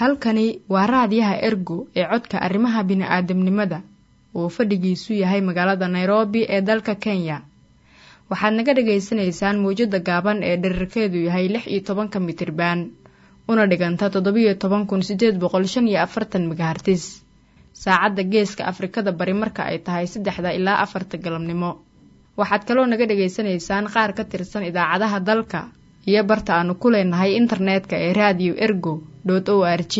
halkani waa raadiyaha ergo ee codka arrimaha bini'aadamnimada uu fadhigiisu yahay magaalada nairobi ee dalka kenya waxaad naga dhagaysanaysaan mawjadda gaaban ee dherarkeedu yahay lix iyo tobanka mitriban una dhiganta toddobiyo toban kun sideed boqol shan iyo afartan megahartis saacadda geeska afrikada bari marka ay tahay saddexda ilaa afarta galabnimo waxaad kaloo naga dhagaysanaysaan qaar ka tirsan idaacadaha dalka iyo barta aanu ku leenahay internetka ee radio ergo o r g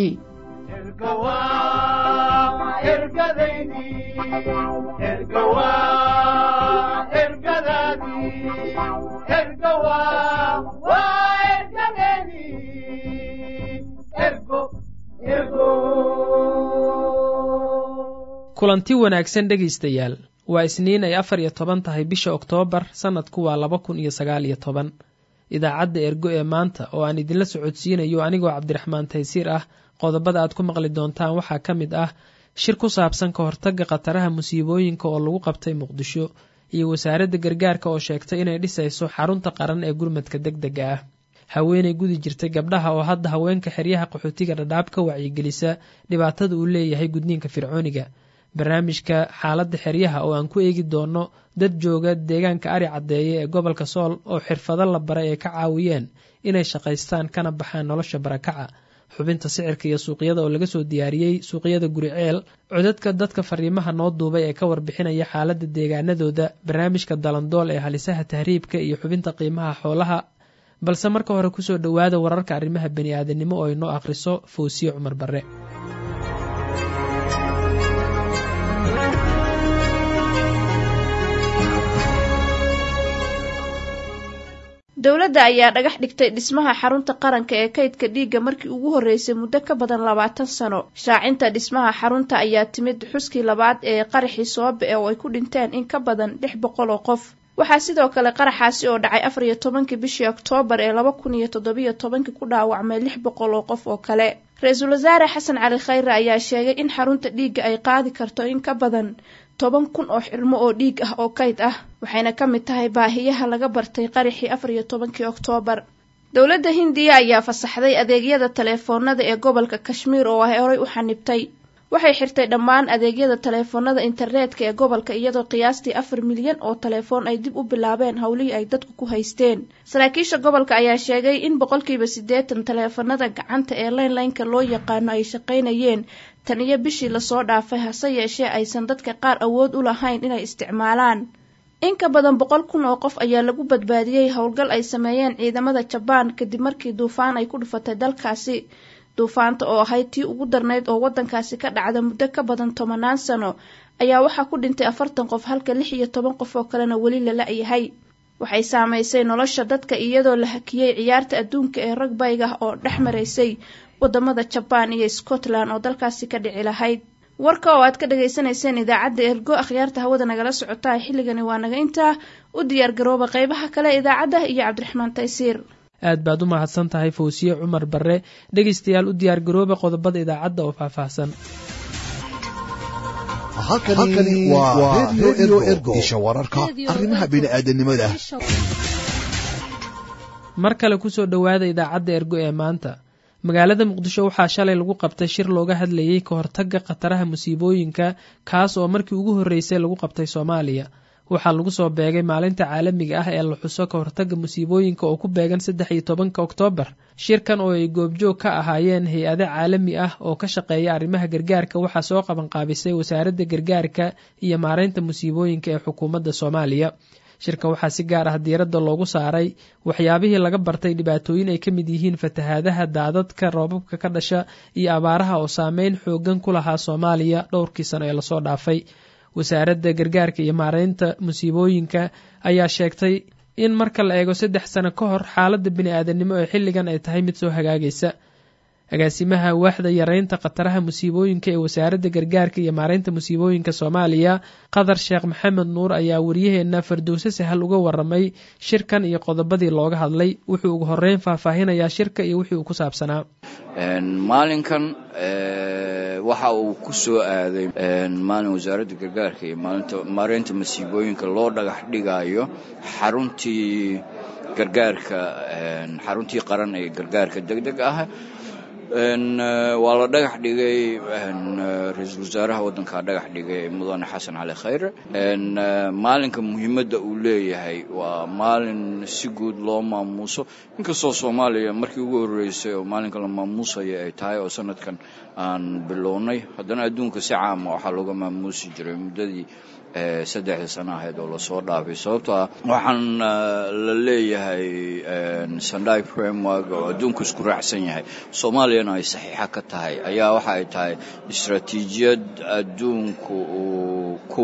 kulanti wanaagsan dhegaystayaal waa isniin ay afar iyo toban tahay bisha oktoobar sannadku waa laba kun iyo sagaal iyo toban idaacadda ergo ee maanta oo aan idinla socodsiinayo anigoo cabdiraxmaan taysiir ah qodobada aad ku maqli doontaan waxaa ka mid ah shir ku saabsan ka hortagga khataraha musiibooyinka oo lagu qabtay muqdisho iyo wasaaradda gargaarka oo sheegtay inay dhisayso xarunta qaran ee gurmadka deg dega ah haweenay gudi jirtay gabdhaha oo hadda haweenka xeryaha qaxootiga dhadhaab ka wacyigelisa dhibaatada uu leeyahay gudniinka fircooniga barnaamijka xaaladda xeryaha oo aan ku eegi doono dad jooga deegaanka ari caddeeye ee gobolka sool oo xirfado la baray ay ka caawiyeen inay shaqaystaan kana baxaan nolosha barakaca xubinta sicirka iyo suuqyada oo laga soo diyaariyey suuqyada guriceel codadka dadka fariimaha noo duubay ee ka warbixinaya xaaladda deegaanadooda barnaamijka dalandool ee halisaha tahriibka iyo xubinta qiimaha xoolaha balse marka hore kusoo dhowaada wararka arrimaha bani'aadanimo oo inoo akhriso fawsiye cumar barre dowladda ayaa dhagax dhigtay dhismaha xarunta qaranka ee kaydka dhiigga markii ugu horreysay muddo ka badan labaatan sano shaacinta dhismaha xarunta ayaa timid xuskii labaad ee qaraxii soobe oo ay ku dhinteen in ka badan lix boqol oo qof waxaa sidoo kale qaraxaasi oo dhacay afar iyo tobankii bishii oktoobar ee laba kun iyo toddobiyo tobankii ku dhaawacmay lix boqol oo qof oo kale ra-iisul wasaare xasan cali khayre ayaa sheegay in xarunta dhiigga ay qaadi karto in ka badan toban kun oo xirmo oo dhiig ah oo kayd ah waxayna ka mid tahay baahiyaha laga bartay qaraxii afar iyo tobankii oktoobar dowladda hindiya ayaa fasaxday adeegyada taleefoonada ee gobolka kashmiir oo ay horay u xanibtay waxay xirtay dhammaan adeegyada taleefoonada internetka ee gobolka iyadoo qiyaastii afar milyan oo taleefoon ay dib u bilaabeen howlihii ay dadku ku haysteen saraakiisha gobolka ayaa sheegay in boqolkiiba siddeetan taleefanada gacanta ee laynlaynka loo yaqaano ay shaqaynayeen tan iyo bishii lasoo dhaafay hase yeeshee aysan dadka qaar awood u lahayn inay isticmaalaan in ka badan boqol kun oo qof ayaa lagu badbaadiyey howlgal ay sameeyeen ciidamada jabaan kadib markii duufaan ay ku dhufatay dalkaasi duufaanta oo ahayd tii ugu darnayd oo waddankaasi ka dhacda muddo ka badan tobanaan sano ayaa waxaa ku dhintay afartan qof halka lix iyo toban qof oo kalena weli la la-yahay waxay saamaysay nolosha dadka iyadoo la hakiyey ciyaarta adduunka ee ragbayga oo dhex maraysay wadamada jabaan iyo scotland oo dalkaasi ka dhici lahayd warka oo aad ka dhagaysanayseen idaacadda ergo akhyaarta hawada nagala socotaa xilligani waa naga intaa u diyaar garooba qeybaha kale idaacadda iyo cabdiraxmaan taysiir aad baad u mahadsan tahay fawsiye cumar barre dhegaystayaal u diyaar garooba qodobada idaacadda oo faahfaahsan halkani waa redio ergo isha wararka arrimaha bini'aadanimada mar kale kusoo dhowaada idaacadda ergo ee maanta magaalada muqdisho waxaa shalay lagu qabtay shir looga hadlayay ka hortagga khataraha musiibooyinka kaas oo markii ugu horreysay lagu qabtay soomaaliya waxaa lagu soo beegay maalinta caalamiga ah ee la xuso ka hortagga musiibooyinka oo ku beegan saddex iyo tobanka oktoobar shirkan oo ay goobjoog ka ahaayeen hay-ado caalami ah oo ka shaqeeya arrimaha gargaarka waxaa soo qabanqaabisay wasaaradda gargaarka iyo maareynta musiibooyinka ee xukuumadda soomaaliya shirka waxaa si gaar ah diiradda loogu saaray waxyaabihii laga bartay dhibaatooyin ay ka mid yihiin fatahaadaha daadadka roobabka ka dhasha iyo abaaraha oo saameyn xoogan ku lahaa soomaaliya dhowrkii sano ee lasoo dhaafay wasaaradda gargaarka iyo maareynta musiibooyinka ayaa sheegtay in marka la eego saddex sano ka hor xaaladda bini-aadanimo ee xilligan ay tahay mid soo hagaagaysa agaasimaha waaxda yareynta khataraha musiibooyinka ee wasaaradda gargaarka iyo maareynta musiibooyinka soomaaliya qadar sheekh maxamed nuur ayaa waryaheena fardowse sahal uga waramay shirkan iyo qodobadii looga hadlay wuxuu ugu horeyn faahfaahinayaa shirka iyo wixii uu ku saabsanaa maalinkan waxa uu ku soo aaday maalin wasaaradda gargaarka iyo maalinta maareynta masiibooyinka loo dhagax dhigayo xaruntii gargaarka xaruntii qaran ee gargaarka deg deg ah waa la dhagax dhigay ra-iisul wasaaraha waddankaa dhagax dhigay mudane xasan cali khayre maalinka muhiimadda uu leeyahay waa maalin si guud loo maamuuso inkastoo soomaaliya markii ugu horreysay oo maalinka la maamuusaya ay tahay oo sanadkan aan bilownay haddana adduunka si caama waxaa looga maamuusi jiray muddadii saddexda sano ahayd oo lasoo dhaafay sababtoo ah waxaan la leeyahay sandai framework oo adduunku isku raacsan yahay soomaaliyana ay saxiixa ka tahay ayaa waxa ay tahay istaraatiijiyad adduunku uu ku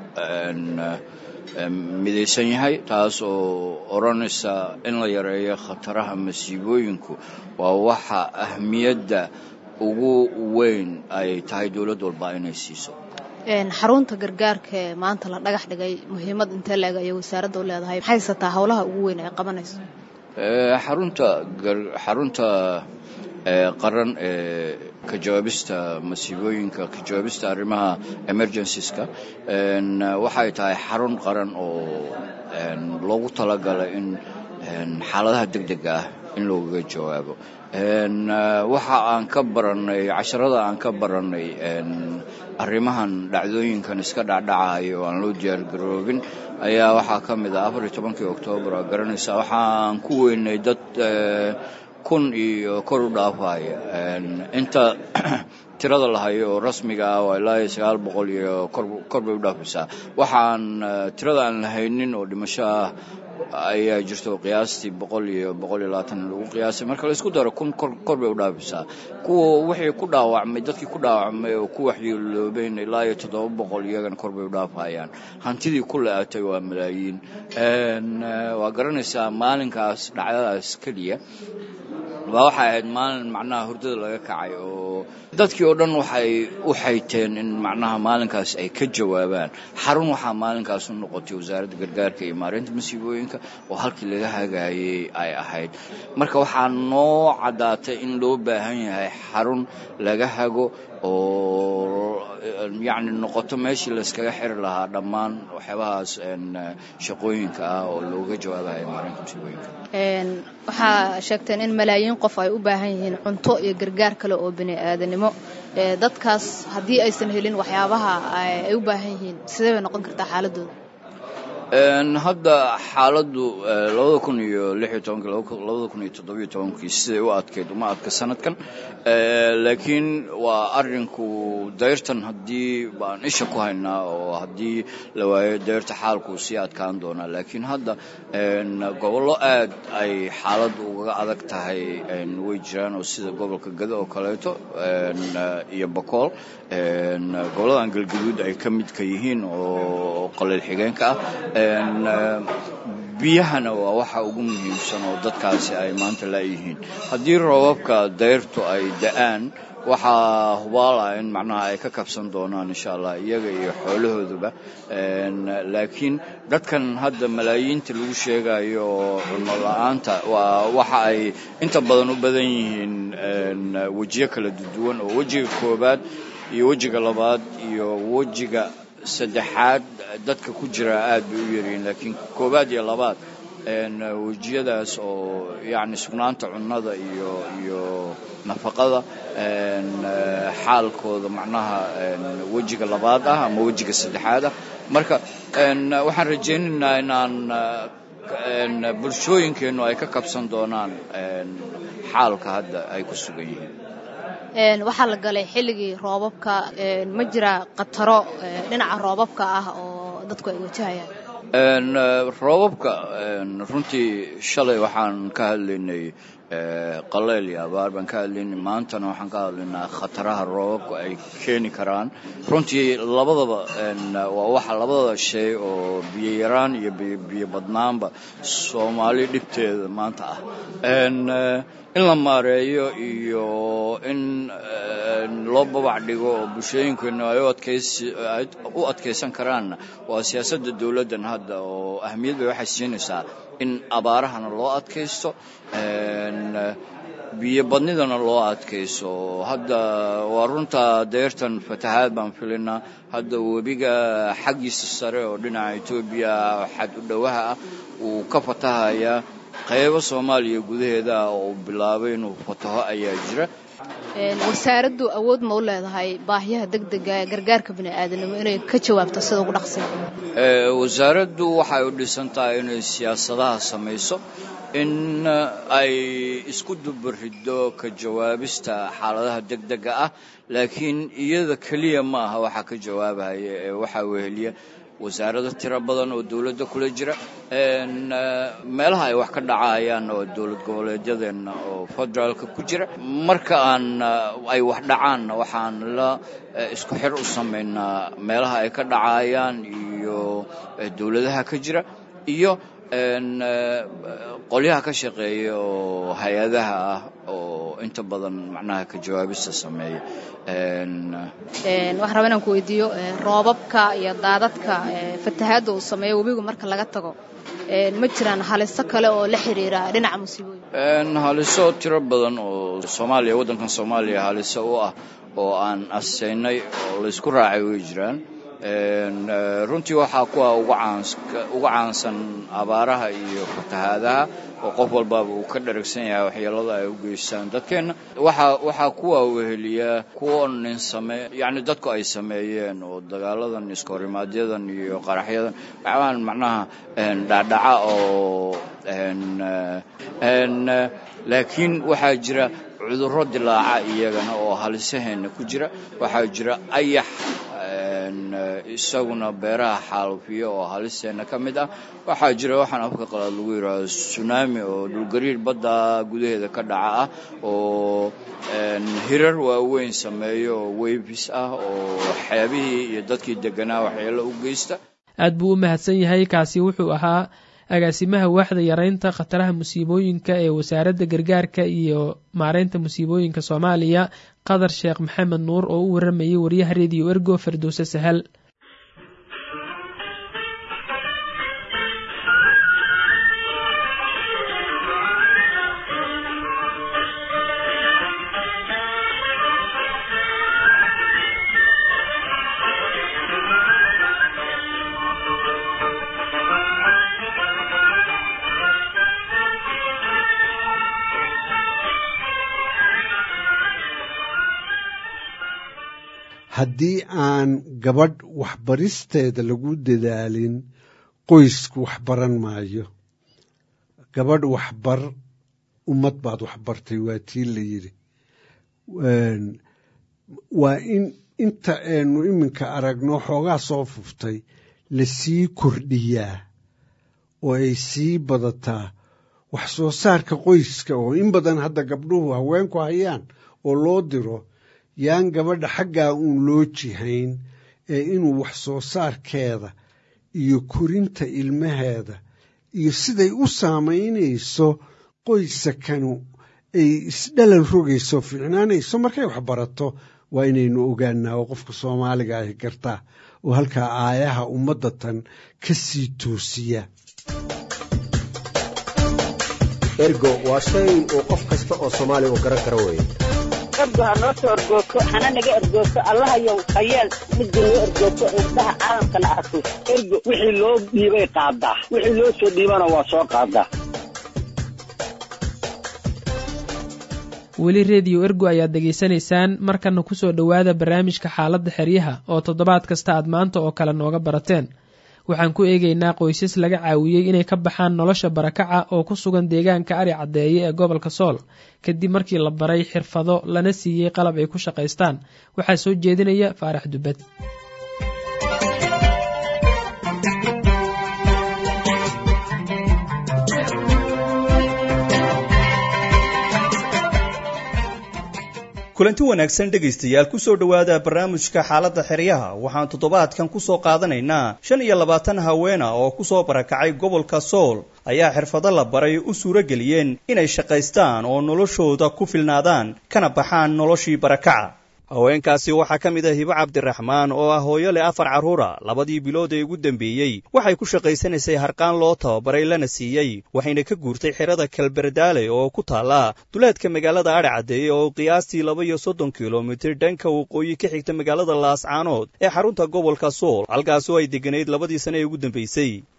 midaysan yahay taas oo odhanaysa in la yareeyo khataraha masiibooyinku waa waxa ahmiyadda ugu weyn ay tahay dowlad walba inay siiso xarunta gargaarka ee maanta la dhagax dhigay muhiimad intee leeg ayay wasaaradda u leedahay maxay haysataa howlaha ugu weyn ay qabanayso xarunta xarunta qaran ee ka jawaabista masiibooyinka ka jawaabista arrimaha emergencies-ka waxay tahay xarun qaran oo loogu talagalay in xaaladaha deg dega ah in loogaga jawaabo waxa aan ka baranay casharada aan ka baranay arrimahan dhacdooyinkan iska dhacdhacayo oo aan loo diyaargaroobin ayaa waxaa ka mid ah afar iyo tobankii oktoobar aa garanaysaa waxaan ku weynay dad kun iyo kor u dhaafaya inta tirada lahayo oo rasmiga ah waa ilaa iyo sagaal boqol iyo kor bay u dhaafaysaa waxaan tirada aan lahaynin oo dhimasho ah ayaa jirto qiyaastii boqol iyo boqol iyo labaatan lagu qiyaasay marka la isku daro kun kor bay u dhaafaysaa kuwa wixii ku dhaawacmay dadkii ku dhaawacmay oo ku waxyeeloobeyn ilaa iyo toddoba boqol iyagana kor bay u dhaafayaan hantidii ku la-atay waa malaayiin waa garanaysaa maalinkaas dhacdadaas keliya waa waxay ahayd maalin macnaha hurdada laga kacay oo dadkii oo dhan waxay u xayteen in macnaha maalinkaas ay ka jawaabaan xarun waxaa maalinkaas u noqotay wasaaradda gargaarka iyo maareynta masiibooyinka oo halkii laga hagaayay ay ahayd marka waxaa noo caddaatay in loo baahan yahay xarun laga hago oo yacni noqoto meeshii layskaga xiri lahaa dhammaan waxyaabahaas shaqooyinka ah oo looga jawaabayo maareynta masiibooyinka waxaa sheegteen in malaayiin qof ay u baahan yihiin cunto iyo gargaar kale oo bini aadanimo dadkaas haddii aysan helin waxyaabaha ay u baahan yihiin sidee bay noqon kartaa xaaladooda hadda xaaladdu labada kun iyo lix iyo tobankii labada kun iyo toddobiyo tobankii siday u adkeyd uma adka sanadkan laakiin waa arrinku dayrtan haddii baan isha ku haynaa oo haddii la waayo dayrta xaalku sii adkaan doonaa laakiin hadda gobollo aad ay xaaladdu ugaga adag tahay way jiraan oo sida gobolka gado oo kaleeto iyo bakool goboladan galgaduud ay ka midka yihiin oo qaleel xigeenka ah biyahana waa waxa ugu muhiimsan oo dadkaasi ay maanta laayihiin haddii roobabka dayrtu ay da-aan waxaa hubaala in macnaha ay ka kabsan doonaan insha allah iyaga iyo xoolahooduba laakiin dadkan hadda malaayiinta lagu sheegayo oo cunno la-aanta waa waxa ay inta badan u badan yihiin wejiyo kala duwan oo wejiga koobaad iyo wejiga labaad iyo wejiga saddexaad dadka ku jira aad bay u yaryihiin laakiin koobaad iyo labaad wejiyadaas oo yacni sugnaanta cunnada iyo iyo nafaqada xaalkooda macnaha wejiga labaad ah ama wejiga saddexaad ah marka waxaan rajaynaynaa inaan bulshooyinkeennu ay ka kabsan doonaan xaalka hadda ay ku sugan yihiin waxaa la galay xilligii roobabka ma jira khataro dhinaca roobabka ah oo dadku ay wajahayaan roobabka runtii shalay waxaan ka hadlaynay qaleyl iyo abaar baan ka hadlaynay maantana waxaan ka hadlaynaa khataraha roobabka ay keeni karaan runtii labadaba waa waxa labadaba shay oo biyo yaraan iyo biyo badnaanba soomaali dhibteeda maanta ah in la maareeyo iyo in loo babac dhigo oo bulshooyinkeenu ay u adkaysan karaanna waa siyaasadda dowladdan hadda oo ahmiyadba waxay siinaysaa in abaarahana loo adkaysto biyo badnidana loo adkayso hadda waa runta deyrtan fatahaad baan filinaa hadda webiga xaggiisa sare oo dhinaca etoobiya xad u dhowaha ah wuu ka fatahayaa qaybo soomaaliya gudaheeda ah oo uu bilaabay inuu fataho ayaa jira wasaaraddu awood ma u leedahay baahiyaha degdega ee gargaarka bini'aadanimo inay ka jawaabto sida ugu dhaqsiya wasaaraddu waxay u dhisan tahay inay siyaasadaha samayso in ay isku dubariddo ka jawaabista xaaladaha degdega ah laakiin iyada keliya ma aha waxaa ka jawaabaya ee waxaa weheliya wasaarado tiro badan oo dowladda kula jira meelaha ay wax ka dhacayaan oo dowlad goboleedyadeenna oo federaalka ku jira marka aan ay wax dhacaanna waxaan la isku xir u samaynaa meelaha ay ka dhacayaan iyo dowladaha ka jira iyo qolyaha ka shaqeeya oo hay-adaha ah oo inta badan macnaha ka jawaabista sameeya waxaan rabaa inaan ku weydiiyo roobabka iyo daadadka fatahaadda uu sameeyo webigu marka laga tago ma jiraan haliso kale oo la xiriira dhinaca musiibooyin haliso tiro badan oo soomaaliya waddankan soomaaliya haliso u ah oo aan asaynay oo laysku raacay way jiraan runtii waxaa kuwa uga caansan abaaraha iyo fatahaadaha oo qof walbaaba uu ka dharagsan yahay waxyeelada ay u geystaan dadkeenna waxaa kuwa weheliya kuwa nin same yacni dadku ay sameeyeen oo dagaaladan iskahorimaadyadan iyo qaraxyadan waxbaan macnaha dhacdhaca oo laakiin waxaa jira cudurro dilaaca iyagana oo halisaheenna ku jira waxaa jira ayax isaguna beeraha xaalufiya oo halisteena ka mid ah waxaa jira waxaan afka qalaad lagu yidhaahdo sunaami oo dhulgariir badda gudaheeda ka dhaca ah oo hirar waaweyn sameeyo oo weybis ah oo xeebihii iyo dadkii deganaa waxyeelo u geysta aad buu u mahadsan yahay kaasi wuxuu ahaa agaasimaha waaxda yaraynta khataraha musiibooyinka ee wasaaradda gargaarka iyo maareynta musiibooyinka soomaaliya qadar sheekh maxamed nuur oo u waramayay wariyaha rediyo ergo fardowse sahal haddii aan gabadh waxbaristeeda lagu dadaalin qoysku waxbaran maayo gabadh waxbar ummad baad waxbartay waa tii la yidhi waa in inta aynu iminka aragno xoogaa soo fuftay lasii kordhiyaa oo ay sii badataa wax soo saarka qoyska oo in badan hadda gabdhuhu haweenku hayaan oo loo diro yaan gabadha xaggaa uun loo jihayn ee inuu wax soo saarkeeda iyo korinta ilmaheeda iyo siday u saamaynayso qoysakanu ay isdhalan rogayso fiicnaanayso markay wax barato waa inaynu ogaanaa oo qofka soomaaliga ahi gartaa oo halkaa aayaha ummadda tan ka sii toosiya ergo waa shay uu qof kasta oo soomaaliya uu garan karo weeye ergo ha noo soo ergoogto hana naga ergoogto allahayow hayeel midda noo ergoogto indhaha caalamkana arko ergo wixii loo dhiibay qaadaa wixii loo soo dhiibana waa soo qaadaa weli rediyo ergo ayaad degaysanaysaan markana kusoo dhowaada barnaamijka xaaladda xeryaha oo toddobaad kasta aad maanta oo kale nooga barateen waxaan ku eegaynaa qoysas laga caawiyey inay ka baxaan nolosha barakaca oo ku sugan deegaanka ari caddeeye ee gobolka sool kadib markii la baray xirfado lana siiyey qalab ay ku shaqaystaan waxaa soo jeedinaya faarax dubad kulanti wanaagsan dhegaystayaal kusoo dhowaada barnaamijka xaaladda xeryaha waxaan toddobaadkan kusoo qaadanaynaa shan iyo labaatan haweena oo kusoo barakacay gobolka sool ayaa xirfado la baray u suuro geliyeen inay shaqaystaan oo noloshooda ku filnaadaan kana baxaan noloshii barakaca haweenkaasi waxaa ka mid ah hibo cabdiraxmaan oo ah hooyo leh afar carruura labadii bilood ee ugu dambeeyey waxay ku shaqaysanaysay harqaan loo tababaray lana siiyey waxayna ka guurtay xerada kalberdaale oo ku taalla duleedka magaalada adhe caddeeye oo qiyaastii laba iyo soddon kilomitir dhanka waqooyi ka xigta magaalada laascaanood ee xarunta gobolka sool halkaasoo ay degganayd labadii sane ee ugu dambaysay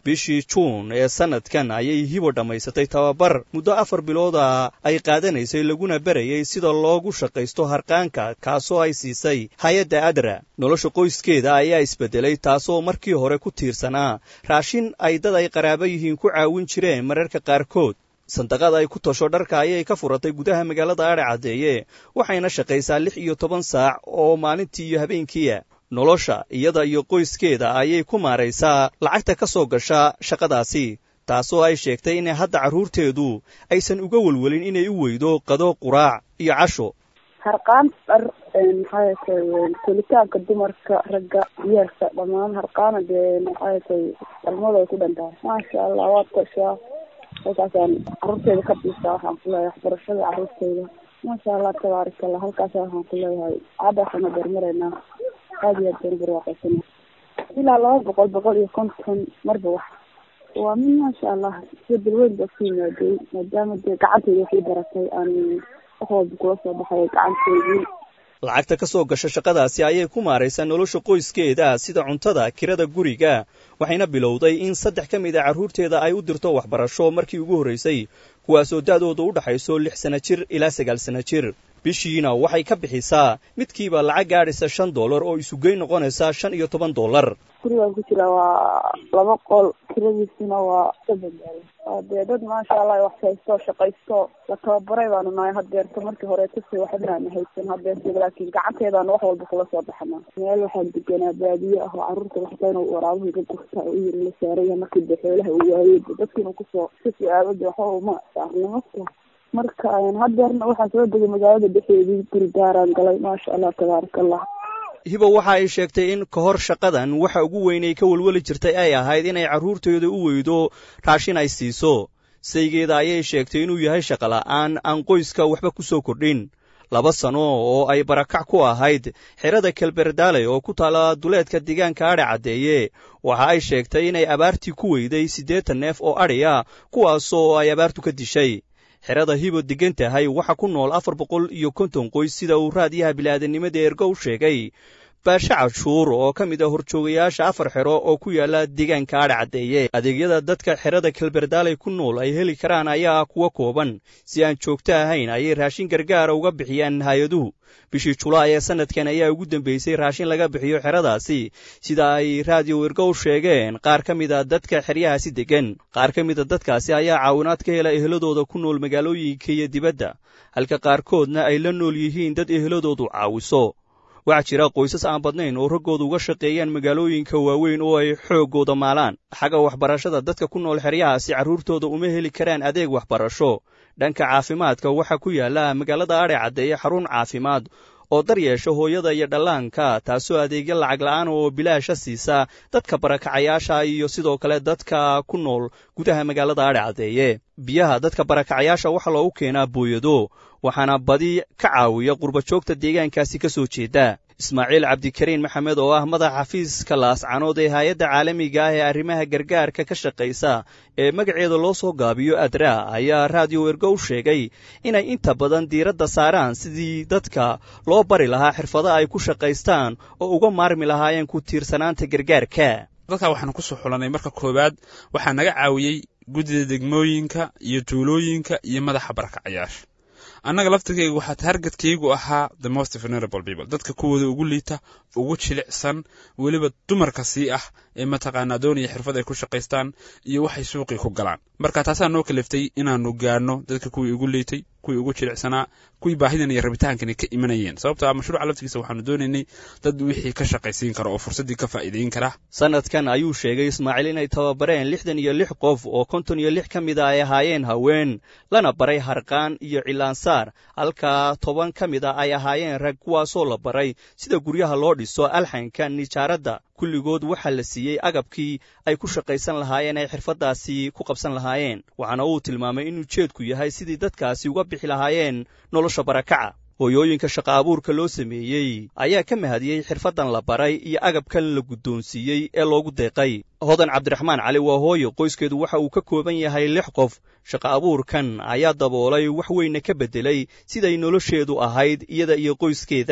bishii juun ee sannadkan ayay hibo dhammaysatay tababar muddo afar bilooda ay qaadanaysay laguna berayay sida loogu shaqaysto harqaanka kaasoo ay siisay hay-adda adra nolosha qoyskeeda ayaa isbeddelay taasoo markii hore ku tiirsanaa raashin ay dad ay qaraabo yihiin ku caawin jireen mararka qaarkood sandaqada ay ku tasho dharka ayay ka furatay gudaha magaalada adhe caddeeye waxayna shaqaysaa lix iyo toban saac oo maalintii iyo habeenkiia nolosha iyada iyo qoyskeeda ayay ku maaraysaa lacagta ka soo gasha shaqadaasi taasoo ay sheegtay in hadda carruurteedu aysan uga welwelin inay u weydo qado quraac iyo casho harqaan dhar maxaayatay kulitaanka dumarka ragga yeelka dhammaan harqaana dee maxaayatay dhalmadu ay ku dhantahay maasha allah waad tashaa halkaasaan carruurteeda ka biisaa waxaan ku leeyahay waxbarashada carruurteeda maasha allah tabaarak allah halkaasa waxaan ku leeyahay caddaasana darmaraynaa aada iyo aad baan barwaaqaysana ilaa laba boqol boqol iyo konton marba wax waa mid maasha allah isbedel weyn baa ku yimaadey maadaama dee gacanteyda waxii baratay aan wax walba kula soo baxay gacanteydii lacagta ka soo gasha shaqadaasi ayay ku maaraysaa nolosha qoyskeeda sida cuntada kirada guriga waxayna bilowday in saddex ka mid a carruurteeda ay u dirto waxbarasho markii ugu horraysay kuwaasoo da'dooda u dhaxayso lix sana jir ilaa sagaal sana jir bishiina waxay ka bixisaa midkiiba lacag gaadhaysa shan dollar oo isugeyn noqonaysa shan iyo toban dollar gurigaan ku jira waa laba qol kiradiisuna waa soddon doolar waa dee dad maasha allah wax haysto shaqaysto la tababaray baanu nahay hadeerto markii hore kasi waxbanaana haysan hadeerto laakiin gacanteedaana wax walba kula soo baxana meel waxaan deganaa baadiye ah oo carruurta waxta inuu waraabuhu iga gurta u yiri la saaraya markii dee xoolaha uu waayey dadkiina kusoo kasi aabada waxba uma saarnimasta marka hadeerna waxaan soo degay magaalada dhexeedii guri gaaraan galay maasha allah tabaarak allah hibo waxa ay sheegtay in ka hor shaqadan waxa ugu weynay ka welweli jirtay ay ahayd inay carruurteeda u weydo raashin ay siiso saygeeda ayay sheegtay inuu yahay shaqola'aan aan qoyska waxba ku soo kordhin laba sano oo ay barakac ku ahayd xerada kelberdaaley oo ku taala duleedka deegaanka adhe caddeeye waxa ay sheegtay inay abaartii ku weyday siddeetan neef oo adhi ah kuwaasoo ay abaartu ka dishay xerada hibo degan tahay waxa ku nool afar boqol iyo konton qoys sida uu raadiyaha bilaadanimada ergo u sheegay baashe cashuur oo ka mid a horjoogayaasha afar xero oo ku yaala deegaanka adhe caddeeye adeegyada dadka xerada kelberdaaley ku nool ay heli karaan ayaa ah kuwa kooban si aan joogto ahayn ayay raashin gargaara uga bixiyaan hay-aduhu bishii julaay ee sanadkan ayaa ugu dambeysay raashin laga bixiyo xeradaasi sida ay raadiyo ergo u sheegeen qaar ka mid a dadka xeryahaasi deggan qaar ka mid a dadkaasi ayaa caawinaad ka hela eheladooda ku nool magaalooyinka iyo dibadda halka qaarkoodna ay la nool yihiin dad eheladoodu caawiso waxaa jira qoysas aan badnayn oo raggooda uga shaqeeyaan magaalooyinka waaweyn oo ay xooggooda maalaan xagga waxbarashada dadka ku nool xeryahaasi carruurtooda uma heli karaan adeeg waxbarasho dhanka caafimaadka waxaa ku yaalla magaalada adhe caddeeye xarun caafimaad oo dar yeesha hooyada iyo dhallaanka taasoo adeegyo lacag la'aan oo bilaasha siisa dadka barakacayaasha iyo sidoo kale dadka ku nool gudaha magaalada adhe caddeeye biyaha dadka barakacayaasha waxaa loogu keenaa booyado waxaana badi ka caawiya qurbajoogta deegaankaasi ka soo jeeda ismaaciil cabdikariin maxamed oo ah madaxa xafiiska laascanood ee hay-adda caalamiga ah ee arrimaha gargaarka ka shaqaysa ee magaceeda loo soo gaabiyo adra ayaa raadiyo ergo u sheegay inay inta badan diiradda saaraan sidii dadka loo bari lahaa xirfado ay ku shaqaystaan oo uga maarmi lahaayeen ku tiirsanaanta gargaarka dadka waxaanu kusoo xulanay marka koowaad waxaa naga caawiyey guddida degmooyinka iyo tuulooyinka iyo madaxa barakacayaasha annaga laftirkayga waxaa taargetkaygu ahaa the most venerable people dadka kuwooda ugu liita ugu jilicsan weliba dumarka sii ah ee mataqaanaa doonaya xirfad ay ku shaqaystaan iyo waxay suuqii ku galaan marka taasaa noo kaliftay inaanu gaarno dadka kuwii ugu liitay kuwii ugu jilicsanaa kuwii baahidan iyo rabitaankani ka imanayeen sababto a mashruuca laftigiisa waxaanu doonaynay dad wixii ka shaqaysiin kara oo fursaddii ka faa'iidayn kara sanadkan ayuu sheegay ismaaciil inay tababareen lixdan iyo lix qof oo konton iyo lix ka mid a ay ahaayeen haween lana baray harqaan iyo cilaansaar halka toban ka mid a ay ahaayeen rag kuwaasoo la baray sida guryaha loo dhiso alxanka nijaaradda kulligood waxaa la siiyey agabkii ay ku shaqaysan lahaayeen ay xirfaddaasi ku qabsan lahaayeen waxaana uu tilmaamay in ujeedku yahay sidii dadkaasi uga bixi lahaayeen nolosha barakaca hooyooyinka shaqa abuurka loo sameeyey ayaa ka mahadiyey xirfaddan la baray iyo agabkan la guddoonsiiyey ee loogu deeqay hodan cabdiraxmaan cali waa hooye qoyskeedu waxa uu ka kooban yahay lix qof shaqa abuurkan ayaa daboolay wax weynna ka beddelay siday nolosheedu ahayd iyada iyo qoyskeeda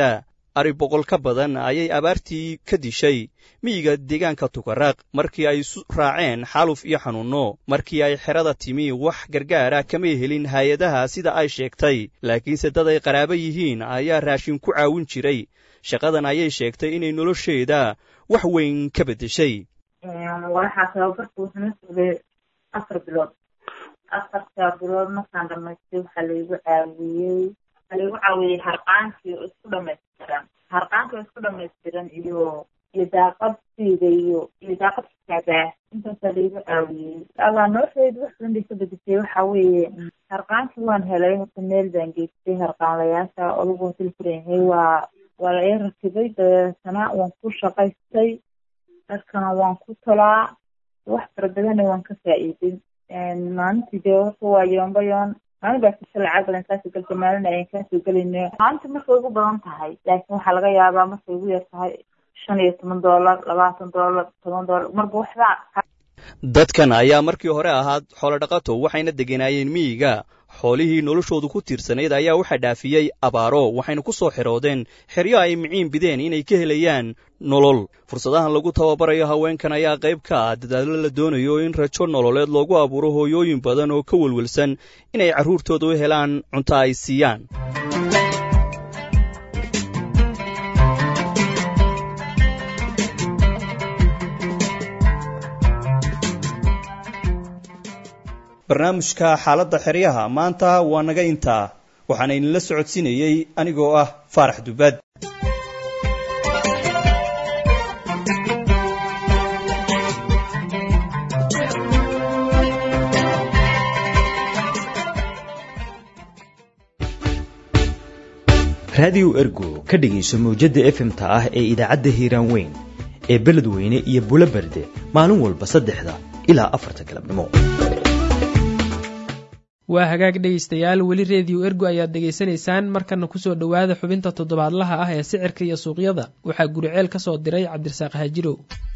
ari boqol ka badan ayay abaartii ka dishay miyiga deegaanka tukaraaq markii ay isu raaceen xaaluf iyo xanuunno markii ay xerada timi wax gargaara kamay helin haayadaha sida ay sheegtay laakiinse dad ay qaraabo yihiin ayaa raashin ku caawin jiray shaqadan ayay sheegtay inay nolosheeda wax weyn ka beddeshay waxaa tababarka wuxuuna socday afar bilood afarta bilood markaan dhamaystay waxaa laygu caawiyey waxaa laygu caawiyey harqaankii oo isku dhamaystiran harqaankii oo isku dhamaystiran iyo iyo daaqad siida iyo iyo daaqad xisaabaah intaasaa laygu caawiyey allah noloshayda wax badan bay ka bedeshay waxaa weeye harqaankii waan helay horta meel baan geystay harqaanlayaasha oo lagu hotel furan yahay waa waa la ii rakibay dabeetana waan ku shaqaystay dharkana waan ku tolaa wax fara badanna waan ka faa'iiday maalintii dee horta waa yoomba yoon maalin baa kasha lacag badan kaasoo galta maalin ayan kaasoo gelayno maalinta markay ugu badan tahay laakiin waxaa laga yaabaa markay ugu yar tahay shan iyo toban doolar labaatan doolar toban doolar marba waxbaa dadkan ayaa markii hore ahaa xoolodhaqato waxayna degenaayeen miyiga xoolihii noloshoodu ku tiirsanayd ayaa waxaa dhaafiyey abaaro waxayna ku soo xiroodeen xeryo ay miciin bideen inay ka helayaan nolol fursadahan lagu tababarayo haweenkan ayaa qayb ka ah dadaallo la doonayo in rajo nololeed loogu abuuro hooyooyin badan oo ka welwelsan inay carruurtooda u helaan cunto ay siiyaan barnaamijka xaaladda xeryaha maanta waa naga intaa waxaana idinla socodsiinayey anigoo ah faarax dubaad raadiyo ergo ka dhegayso mawjadda efemta ah ee idaacadda hiiraan weyn ee beledweyne iyo bulo berde maalin walba saddexda ilaa afarta galabnimo waa hagaag dhegaystayaal weli reediyo ergo ayaad dhegaysanaysaan markana kusoo dhowaada xubinta toddobaadlaha ah ee sicirka iyo suuqyada waxaa guriceel ka soo diray cabdirasaaq haajirow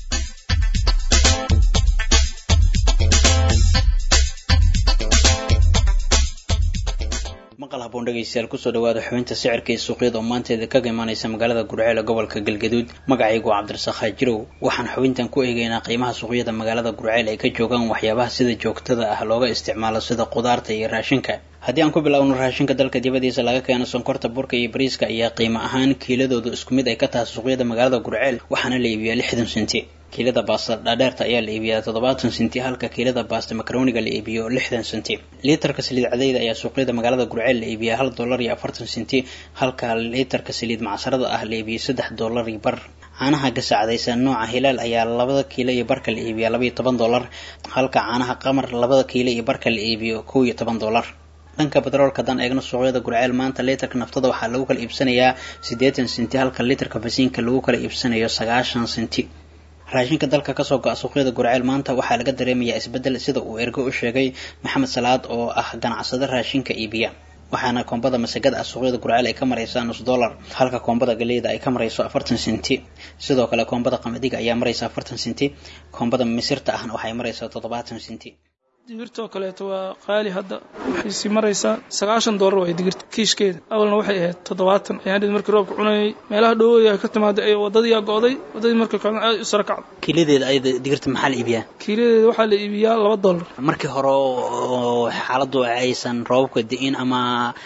maqal haboon dhegaystayaal kusoo dhawaada xubinta sicirka iyo suuqyada oo maanteeda kaga imaanaysa magaalada gurceel ee gobolka galgaduud magacaygu waa cabdirasaaq haajirow waxaan xubintan ku eegaynaa qiimaha suuqyada magaalada gurceel ay ka joogaan waxyaabaha sida joogtada ah looga isticmaalo sida qudaarta iyo raashinka haddii aan ku bilaawno raashinka dalka dibadiisa laga keeno sonkorta burka iyo bariiska ayaa qiimo ahaan kiiladooda isku mid ay ka tahay suuqyada magaalada gurceel waxaana la iibiyaa lixdan senti kiilada baasta dhaadheerta ayaa la iibiyaa toddobaatan senti halka kiilada baasta makaroniga la iibiyo lixdan senti liitarka saliid cadayda ayaa suuqyada magaalada gurceel la iibiyaa hal dollar iyo afartan senti halka liitarka saliid macsarada ah la iibiyo saddex dollar iyo bar caanaha gasacdaysa nooca hilaal ayaa labada kiilo iyo barka la iibiyaa laba iyo toban dollar halka caanaha qamar labada kiilo iyo barka la iibiyo kow iyo toban dollar dhanka batroolka haddaan eegno suuqyada gurceel maanta liitarka naftada waxaa lagu kala iibsanayaa siddeetan senti halka liitarka basiinka lagu kala iibsanayo sagaashan senti raashinka dalka kasoo go-a suuqyada gurceel maanta waxaa laga dareemayaa isbeddel sida uu ergo u sheegay maxamed salaad oo ah ganacsado raashinka iibiya waxaana koombada masagada ah suuqyada gurceel ay ka maraysaa nus dollar halka koombada galeyda ay ka marayso afartan senti sidoo kale koombada qamadiga ayaa maraysa afartan senti koombada misirta ahna waxay maraysaa toddobaatan senti digirtoo kaleeto waa qaali hadda waxay sii maraysaa sagaashan doolar waay digirta kiishkeeda awalna waxay ahayd toddobaatan ayaandhid markii roobka cunayay meelaha dhowooya ka timaada ee wadadiyaa go'day wadadii markii kalena aad u sara kacday kiiladeeda ayada digirta maxaa la iibiyaa kiiladeeda waxaa la iibiyaa laba dollar markii hore oo xaaladdu aysan roobabka di'in ama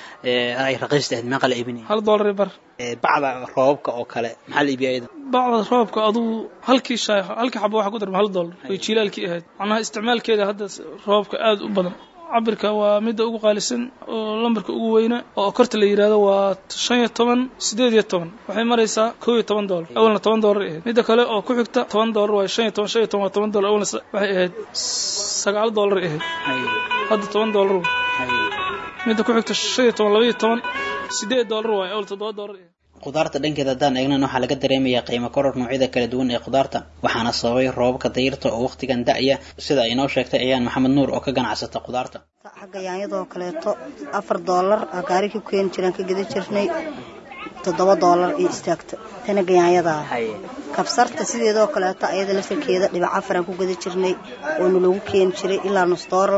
ay raqiista ahayd meeqa la iibinaya hal dollar bar bacda roobabka oo kale maxaa la iibiyaa iyada bacda roobka aduu halkii shaay halkii xaba waxaa ku darma hal dollar way jiilaalkii ahayd macnaha isticmaalkeeda hadda roobka aad u badan cabirka waa midda ugu qaalisan oo lambarka ugu weyna oo korta la yidhaahdo waa shan iyo toban sideed iyo toban waxay maraysaa kow iyo toban dollar awalna toban dollar ahayd midda kale oo ku xigta toban dollar waa shan iyo toban shan iyo toban waa toban dollar awalna waxay ahayd sagaal dollar ahayd hadda toban dollar midda ku xigta shan iyo toban laba iyo toban sideed dollar waay awal toddoba dollar ahayd khudaarta dhankeeda haddaan eegnan waxaa laga dareemayaa qiimo koror noocyada kala duwan ee khudaarta waxaana sababay roobabka dayirta oo wakhtigan da'ya sida ay inoo sheegtay ayaan maxamed nuur oo ka ganacsata khudaarta xagga yaanyadoo kaleeto afar doolar aa gaari ku keeni jiraan ka geda jirnay toddoba doolar iyo istaagta tanaga yaanyadaa kabsarta sideedoo kaleeto ayada laftarkeeda dhibac afaraan ku geda jirnay oona loogu keeni jiray ilaa nus doolar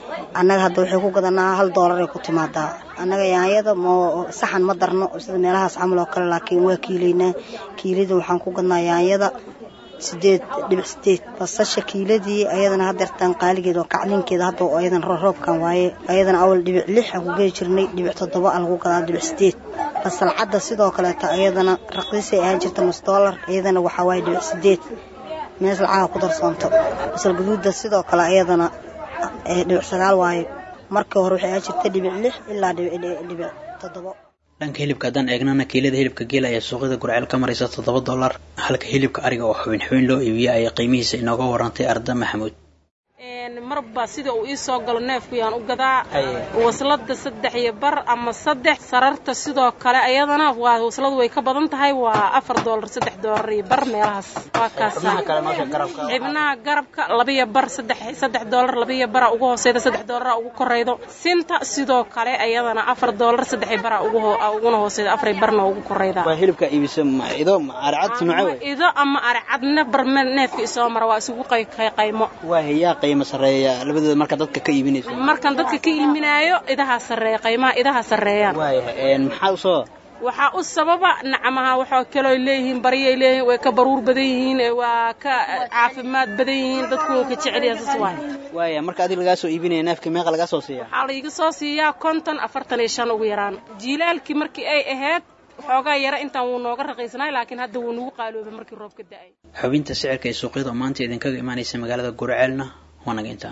annaga hadda waxay ku gadanaa hal doolar ay ku timaadaa annaga yaanyada ma saxan ma darno sida meelahaas camal oo kale laakiin waa kiilaynaa kiilada waxaan ku gadnaa yaanyada sideed dhibic sideed basasha kiiladii ayadana hadeertaan qaaligeeda oo kaclinkeeda hadda ayadana roobkan waaye ayadana awal dhibic lix aan ku geli jirnay dhibic toddoba aan lagu gadaa dhibic sideed basal cadda sidoo kaleeta ayadana raqiisay ahaan jirta nus doolar ayadana waxaa waaye dhibic sideed mees lacaga ku darsoonto basal gaduudda sidoo kale ayadana dhibic sagaal waaye markii hore waxay ahaan jirta dhibic lix ilaa dhibic toddobo dhanka hilibka haddaan eegnana kiilada hilibka geela ayaa suuqyada gurceel ka maraysa toddoba dollar halka hilibka ariga oo xubin xubin loo iibiya ayay qiimihiisa inooga warantay arda maxamuud marba sida uu ii soo galo neefku yaan u gadaa waslada saddex iyo bar ama saddex sararta sidoo kale ayadana waa wasladu way ka badan tahay waa afar doolar saddex doolar iyo bar meelahaas waa kaasa xibnaha garabka labiyo bar saddex saddex doolar labiyo bara ugu hooseyda saddex doolara ugu koraydo sinta sidoo kale ayadana afar doolar saddex bara ugu uguna hooseyda afar barna ugu korayda waa hilibka iibisa ido aricad nooce ido ama aricadna barme neefka isoo mara waa isugu qaymo waa hiyaa qiimo sareeya labadooda marka dadka ka iibinayso markan dadka ka iibinaayo idahaa sarreeya qaymaha idaha sarreeyaan waayahay maxaa usoo waxaa u sababa nacamaha waxaa kaloo leeyihiin baryay leeyihiin way ka baruur badan yihiin waa ka caafimaad badan yihiin dadku ka jecel yahay saas waay waaya marka adiga lagaa soo iibinaya neefka meeqa lagaa soo siiya waxaa laiga soo siiyaa konton afartan iyo shan ugu yaraan jiilaalkii markii ay ahayd xoogaa yara intaan wuu nooga raqiisnay laakiin hadda wuu nagu qaaloobay markii roob ka da-ay xubinta sicirka ee suuqyada oo maanta idinkaga imaanaysa magaalada gurceelna waa naga intaa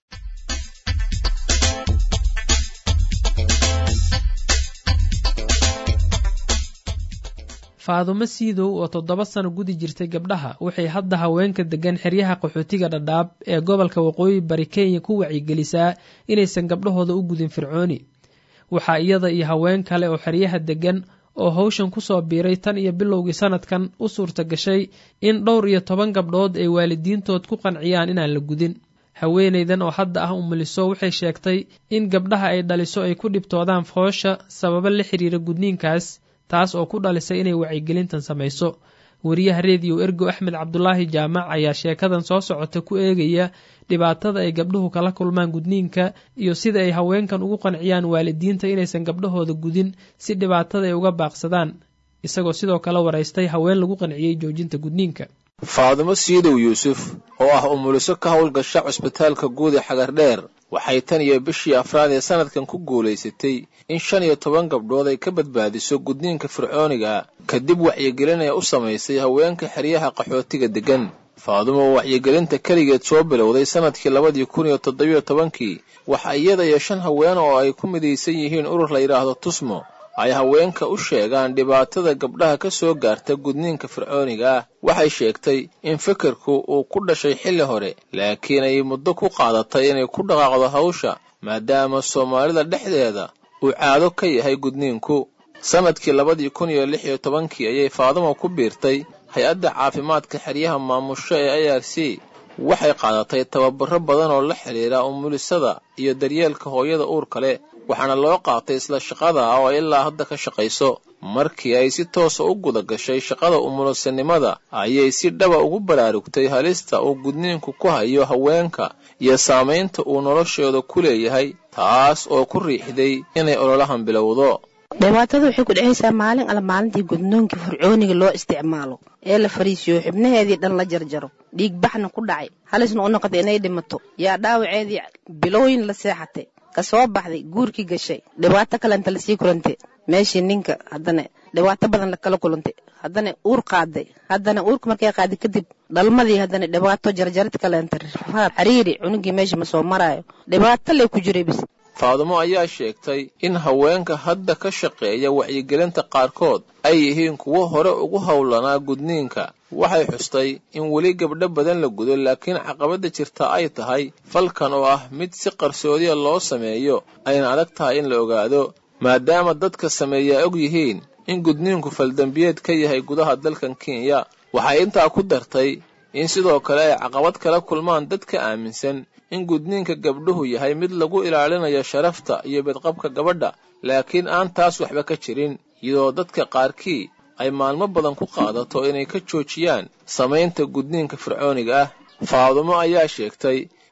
faadumo siidow oo toddoba sano gudi jirtay gabdhaha waxay hadda haweenka degan xeryaha qaxootiga dhadhaab ee gobolka waqooyi bari kenya ku wacyigelisaa inaysan gabdhahooda u gudin fircooni waxaa iyada iyo haween kale oo xeryaha degan oo hawshan kusoo biiray tan iyo bilowgii sanadkan u suurta gashay in dhowr iyo toban gabdhood ay waalidiintood ku qanciyaan inaan la gudin haweenaydan oo hadda ah umuliso waxay sheegtay in gabdhaha ay dhaliso ay ku dhibtoodaan foosha sababo la xiriira gudniinkaas taas oo ku dhalisay inay wacyigelintan samayso wariyaha rediyo ergo axmed cabdulaahi jaamac ayaa sheekadan soo socota ku eegaya dhibaatada ay gabdhuhu kala kulmaan gudniinka iyo sida ay haweenkan ugu qanciyaan waalidiinta inaysan gabdhahooda gudin si dhibaatada ay uga baaqsadaan isagoo sidoo kale waraystay haween lagu qanciyey joojinta gudniinka faadumo siidow yuusuf oo ah umuliso ka howlgasha cusbitaalka guud ee xagardheer waxay tan iyo bishii afraad ee sanadkan ku guulaysatay in shan iyo toban gabdhood ay ka badbaadiso gudniinka fircooniga kadib wacyigelinaya u samaysay haweenka xeryaha qaxootiga deggan faadumo oo wacyigelinta keligeed soo bilowday sanadkii labadii kun iyo toddobiyo tobankii waxa iyada iyo shan haween oo ay ku midaysan yihiin urur la yidhaahdo tusmo ay haweenka u sheegaan dhibaatada gabdhaha ka soo gaarta gudniinka fircooniga ah waxay sheegtay in fikirku uu ku dhashay xilli hore laakiin ay muddo ku qaadatay inay ku dhaqaaqdo hawsha maadaama soomaalida dhexdeeda uu caado ka yahay gudniinku sannadkii labadii kun iyo lix iyo tobankii ayay faadumo ku biirtay hay-adda caafimaadka xeryaha maamusho ee a r c waxay qaadatay tababaro badan oo la xidhiira umulisada iyo daryeelka hooyada uurka leh waxaana loo qaatay isla shaqada oo ilaa hadda ka shaqayso markii ay si toosa u guda gashay shaqada umulisanimada ayay si dhaba ugu baraarugtay halista uu gudniinku ku hayo haweenka iyo saamaynta uu noloshooda ku leeyahay taas oo ku riixday inay ololahan bilowdo dhibaatada waxay ku dhexaysaa maalin alla maalintii gudnoonkii fircooniga loo isticmaalo ee la fariisiyo xibnaheedii dhan la jarjaro dhiig baxna ku dhacay halisna u noqotay inay dhimato yaa dhaawaceedii bilooyin la seexatay ka soo baxday guurkii gashay dhibaato kalenta lasii kulantay meeshii ninka haddana dhibaato badan lakala kulantay haddana uur qaaday haddana uurka markay qaaday kadib dhalmadii haddana dhibaato jarjarid kaleenta rafaad xariiri cunugii meesha ma soo maraayo dhibaato lay ku jiray bis faadumo ayaa sheegtay in haweenka hadda ka shaqeeya wacyigelinta qaarkood ay yihiin kuwo hore ugu howlanaa gudniinka waxay xustay in weli gabdho badan la gudo laakiin caqabadda jirta ay tahay falkan oo ah mid si qarsoodiya loo sameeyo ayna adag tahay in la ogaado maadaama dadka sameeyaa og yihiin in gudniinku faldambiyeed ka yahay gudaha dalkan kenya waxay intaa ku dartay in sidoo kale ay caqabad kala kulmaan dadka aaminsan in gudniinka gabdhuhu yahay mid lagu ilaalinayo sharafta iyo bedqabka gabadha laakiin aan taas waxba ka jirin iyadoo dadka qaarkii ay maalmo badan ku qaadato inay ka joojiyaan samaynta gudniinka fircooniga ah faadumo ayaa sheegtay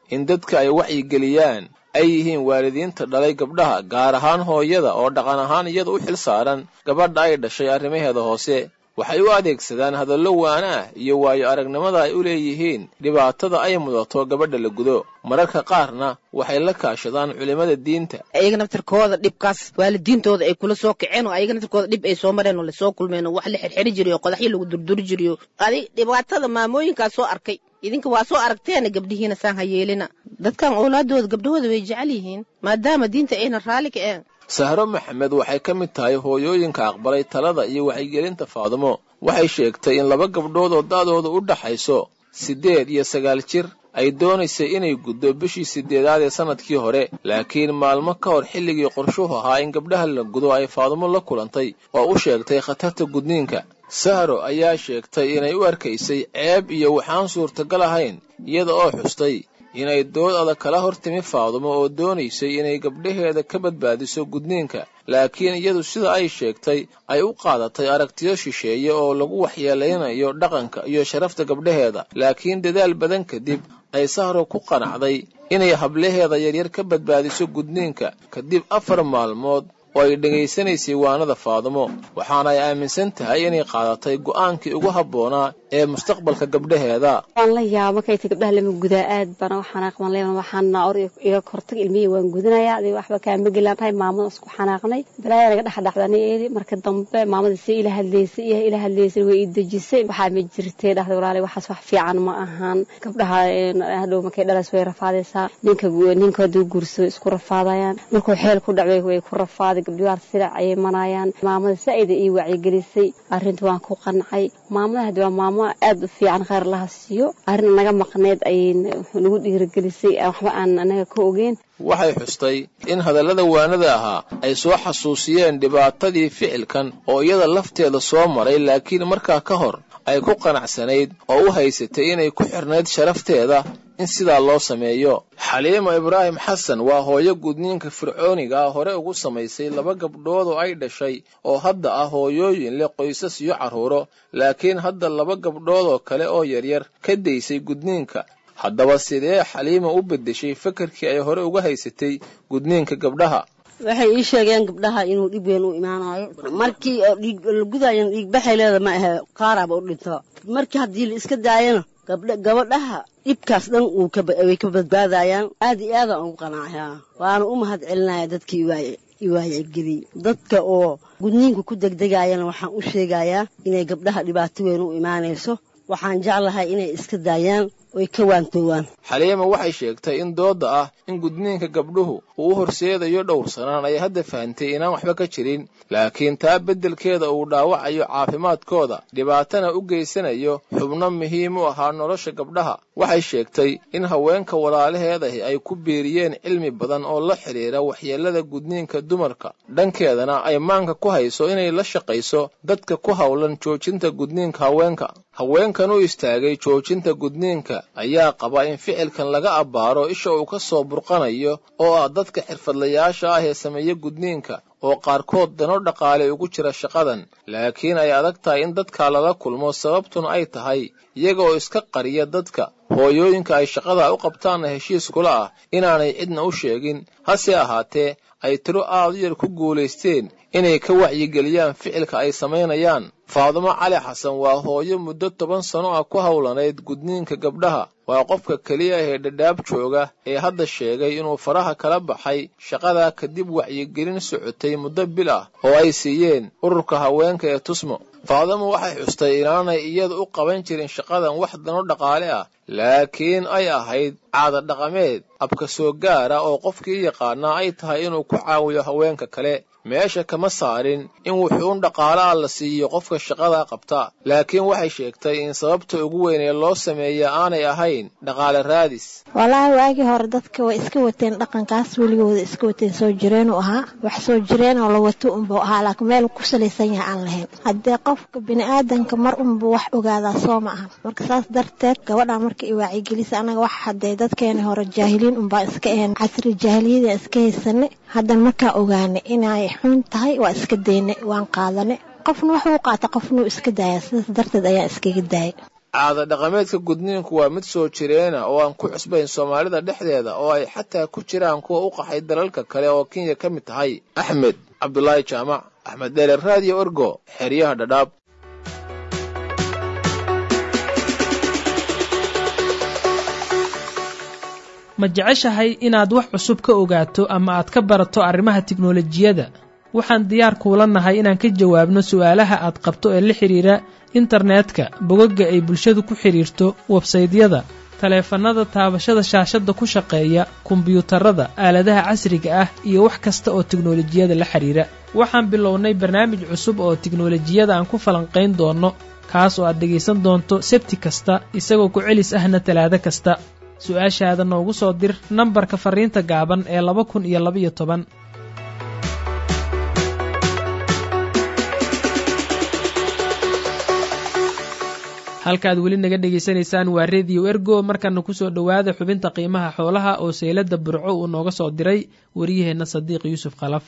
in dadka ay wacyigeliyaan ay yihiin waalidiinta dhalay gabdhaha gaar ahaan hooyada oo dhaqan ahaan iyada u xil saaran gabadha ay dhashay arrimaheeda hoose waxay u adeegsadaan hadallo waana ah iyo waayo aragnimada ay u leeyihiin dhibaatada ay mudato gabadha la gudo mararka qaarna waxay la kaashadaan culimmada diinta ayaga naftirkooda dhibkaas waalidiintooda ay kula soo kaceen oo ayaga naftirkooda dhib ay soo mareen oo lasoo kulmeen oo wax la xirxiri jiray oo qodaxyo lagu durduri jiray oo adi dhibaatada maamooyinkaas soo arkay idinka waa soo aragteena gabdhihiina saan ha yeelina dadkan owlaadooda gabdhahooda way jecel yihiin maadaama diinta ayna raalli kaceen sahro maxamed waxay ka mid tahay hooyooyinka aqbalay talada iyo wacyigelinta faadumo waxay sheegtay in laba gabdhood oo da'dooda u dhaxayso siddeed iyo sagaal jir ay doonaysay inay guddo bishii siddeedaad ee sannadkii hore laakiin maalmo ka hor xilligii qorshuhu ahaa in gabdhaha la gudo ay faadumo la kulantay oo u sheegtay khatarta gudniinka sahro ayaa sheegtay inay u arkaysay ceeb iyo waxaan suurtagal ahayn iyada oo xustay inay dood adag kala hor timi faadumo oo doonaysay inay gabdhaheeda ka badbaadiso gudniinka laakiin iyadu sida ay sheegtay ay u qaadatay aragtiyo shisheeye oo lagu waxyeelaynayo dhaqanka iyo sharafta gabdhaheeda laakiin dadaal badan kadib ay sahro ku qanacday inay hablaheeda yaryar ka badbaadiso gudniinka kadib afar maalmood oo ay dhegaysanaysay waanada faadumo waxaana ay aaminsan tahay inay qaadatay go'aankii ugu habboonaa ee mustaqbalka gabdhaheeda waan la yaaba markay tay gabdhaha lama gudaa aad bana waxaan aqban leeyahay waxaan or iga kortag ilmihii waan gudanayaa adiga waxba kaama gelaan tahay maamada isku xanaaqnay balaaya naga dhex dhacdanay eedi marka dambe maamada si ila hadlaysay iyo ila hadlaysay way ii dejisay waxaa ma jirtay dhahday walaali waxaas wax fiican ma ahan gabdhaha hadhow markay dhalas way rafaadaysaa ninka ninka hadduu guurso isku rafaadayaan markuu xeel ku dhacway way ku rafaaday gabdhihi waar sida ayay manayaan maamada saaida ii wacyigelisay arrinta waan ku qancay maamada haddi waa maamo aad u fiican kheyr laha siiyo arrin naga maqneed ayay nagu dhiirigelisay waxba aan anaga ka ogeyn waxay xustay in hadallada waanada ahaa ay soo xasuusiyeen dhibaatadii ficilkan oo iyada lafteeda soo maray laakiin markaa ka hor ay ku qanacsanayd oo u haysatay inay ku xirnayd sharafteeda in sidaa loo sameeyo xaliima ibraahim xasan waa hooyo gudniinka fircooniga ah hore ugu samaysay laba gabdhood oo ay dhashay oo hadda ah hooyooyin leh qoysas iyo carruuro laakiin hadda laba gabdhood oo kale oo yaryar ka daysay gudniinka haddaba sidee xaliima u beddeshay fakarkii ay hore uga haysatay gudniinka gabdhaha waxay ii sheegeen gabdhaha inuu dhib weyn u imaanayo markii la gudayan dhiigbaxay leeda ma ahe qaaraaba u dhinto markii haddii la iska daayana gabadhaha dhibkaas dhan way ka badbaadayaan aad iyo aadaan ugu qanaaxyaa waana u mahad celinaya dadkii iwaayacgeliyey dadka oo gudniinka ku degdegayana waxaan u sheegayaa inay gabdhaha dhibaato weyn u imaanayso waxaan jeclahay inay iska daayaan oy ka waantoowaan xaliima waxay sheegtay in doodda ah in gudniinka gabdhuhu uu u horseedayo dhowrsanaan ay hadda fahantay inaan waxba ka jirin laakiin taa beddelkeeda uu dhaawacayo caafimaadkooda dhibaatana u geysanayo xubno muhiim u ahaa nolosha gabdhaha waxay sheegtay in haweenka walaalaheedahi ay ku biiriyeen cilmi badan oo la xidhiira waxyeellada gudniinka dumarka dhankeedana ay maanka ku hayso inay la shaqayso dadka ku howlan joojinta gudniinka haweenka haweenkan u istaagay joojinta gudniinka ayaa qaba in ficilkan laga abbaaro isha uu ka soo burqanayo oo ah dadka xirfadlayaasha ah ee sameeya gudniinka oo qaarkood dano dhaqaale ugu jira shaqadan laakiin ay adag tahay in dadka lala kulmo sababtuna ay tahay iyaga oo iska qariya dadka hooyooyinka ay shaqada u qabtaanna heshiis kula ah inaanay cidna u sheegin hase ahaatee ay tiro aad u yar ku guulaysteen inay ka wacyigeliyaan ficilka ay samaynayaan faadumo cali xasan waa hooyo muddo toban sano ah ku howlanayd gudniinka gabdhaha waa qofka keliya ee dhadhaab jooga ee hadda sheegay inuu faraha kala baxay shaqadaa kadib wacyigelin socotay muddo bil ah oo ay siiyeen ururka haweenka ee tusmo faadumo waxay xustay inaanay iyada u qaban jirin shaqadan wax dano dhaqaale ah laakiin ay ahayd caada dhaqameed abka soo gaara oo qofkii yaqaanaa ay tahay inuu ku caawiyo haweenka kale meesha kama saarin in wuxuun dhaqaalaha la siiyo qofka shaqada qabta laakiin waxay sheegtay in sababta ugu weyn ee loo sameeya aanay ahayn dhaqaale raadis wallaahi waagii hore dadka way iska wateen dhaqankaas weligooda iska wateen soo jireen uu ahaa wax soo jireen oo la wato unbuu ahaa laakiin meel ku salaysan yahay aan lahayn haddee qofka bini'aadanka mar unbuu wax ogaadaa soo ma ahan marka saas darteed gabadha marka i wacyigelisa anaga wax haddee dadkeeni hore jaahiliin unbaa iska ahayn casri jaahiliyada iska haysanay haddan markaa ogaanay inay xun tahay waa iska daynay waan qaadanay qofna wax uu qaata qofnuu iska daaya sidaas darteed ayaa iskaga daayay caado dhaqameedka gudniinku waa mid soo jireena oo aan ku cusbayn soomaalida dhexdeeda oo ay xataa ku jiraan kuwa u qaxay dalalka kale oo kenya ka mid tahay axmed cabdulaahi jaamac axmed dheere raadiyo orgo xeryaha dhadhaab ma jeceshahay inaad wax cusub ka ogaato ama aad ka barato arrimaha tiknolojiyadda waxaan diyaar kuula nahay inaan ka jawaabno su'aalaha aad qabto ee la xidhiira internetka bogagga ay bulshadu ku xidhiirto websaydyada taleefannada taabashada shaashadda ku shaqeeya kombiyuutarada aaladaha casriga ah iyo wax kasta oo tiknolojiyada la xidhiira waxaan bilownay barnaamij cusub oo tiknolojiyada aan ku falanqayn doonno kaas oo aad dhegaysan doonto sebti kasta isagoo ku celis ahna talaado kasta su-aashaada noogu soo dir nambarka farriinta gaaban ee laba kun iyo labaiyo toban halkaaad weli naga dhegaysanaysaan waa rediyo ergo markana kusoo dhowaada xubinta qiimaha xoolaha oo seylada burco uu nooga soo diray waryaheenna sadiiq yuusuf khalaf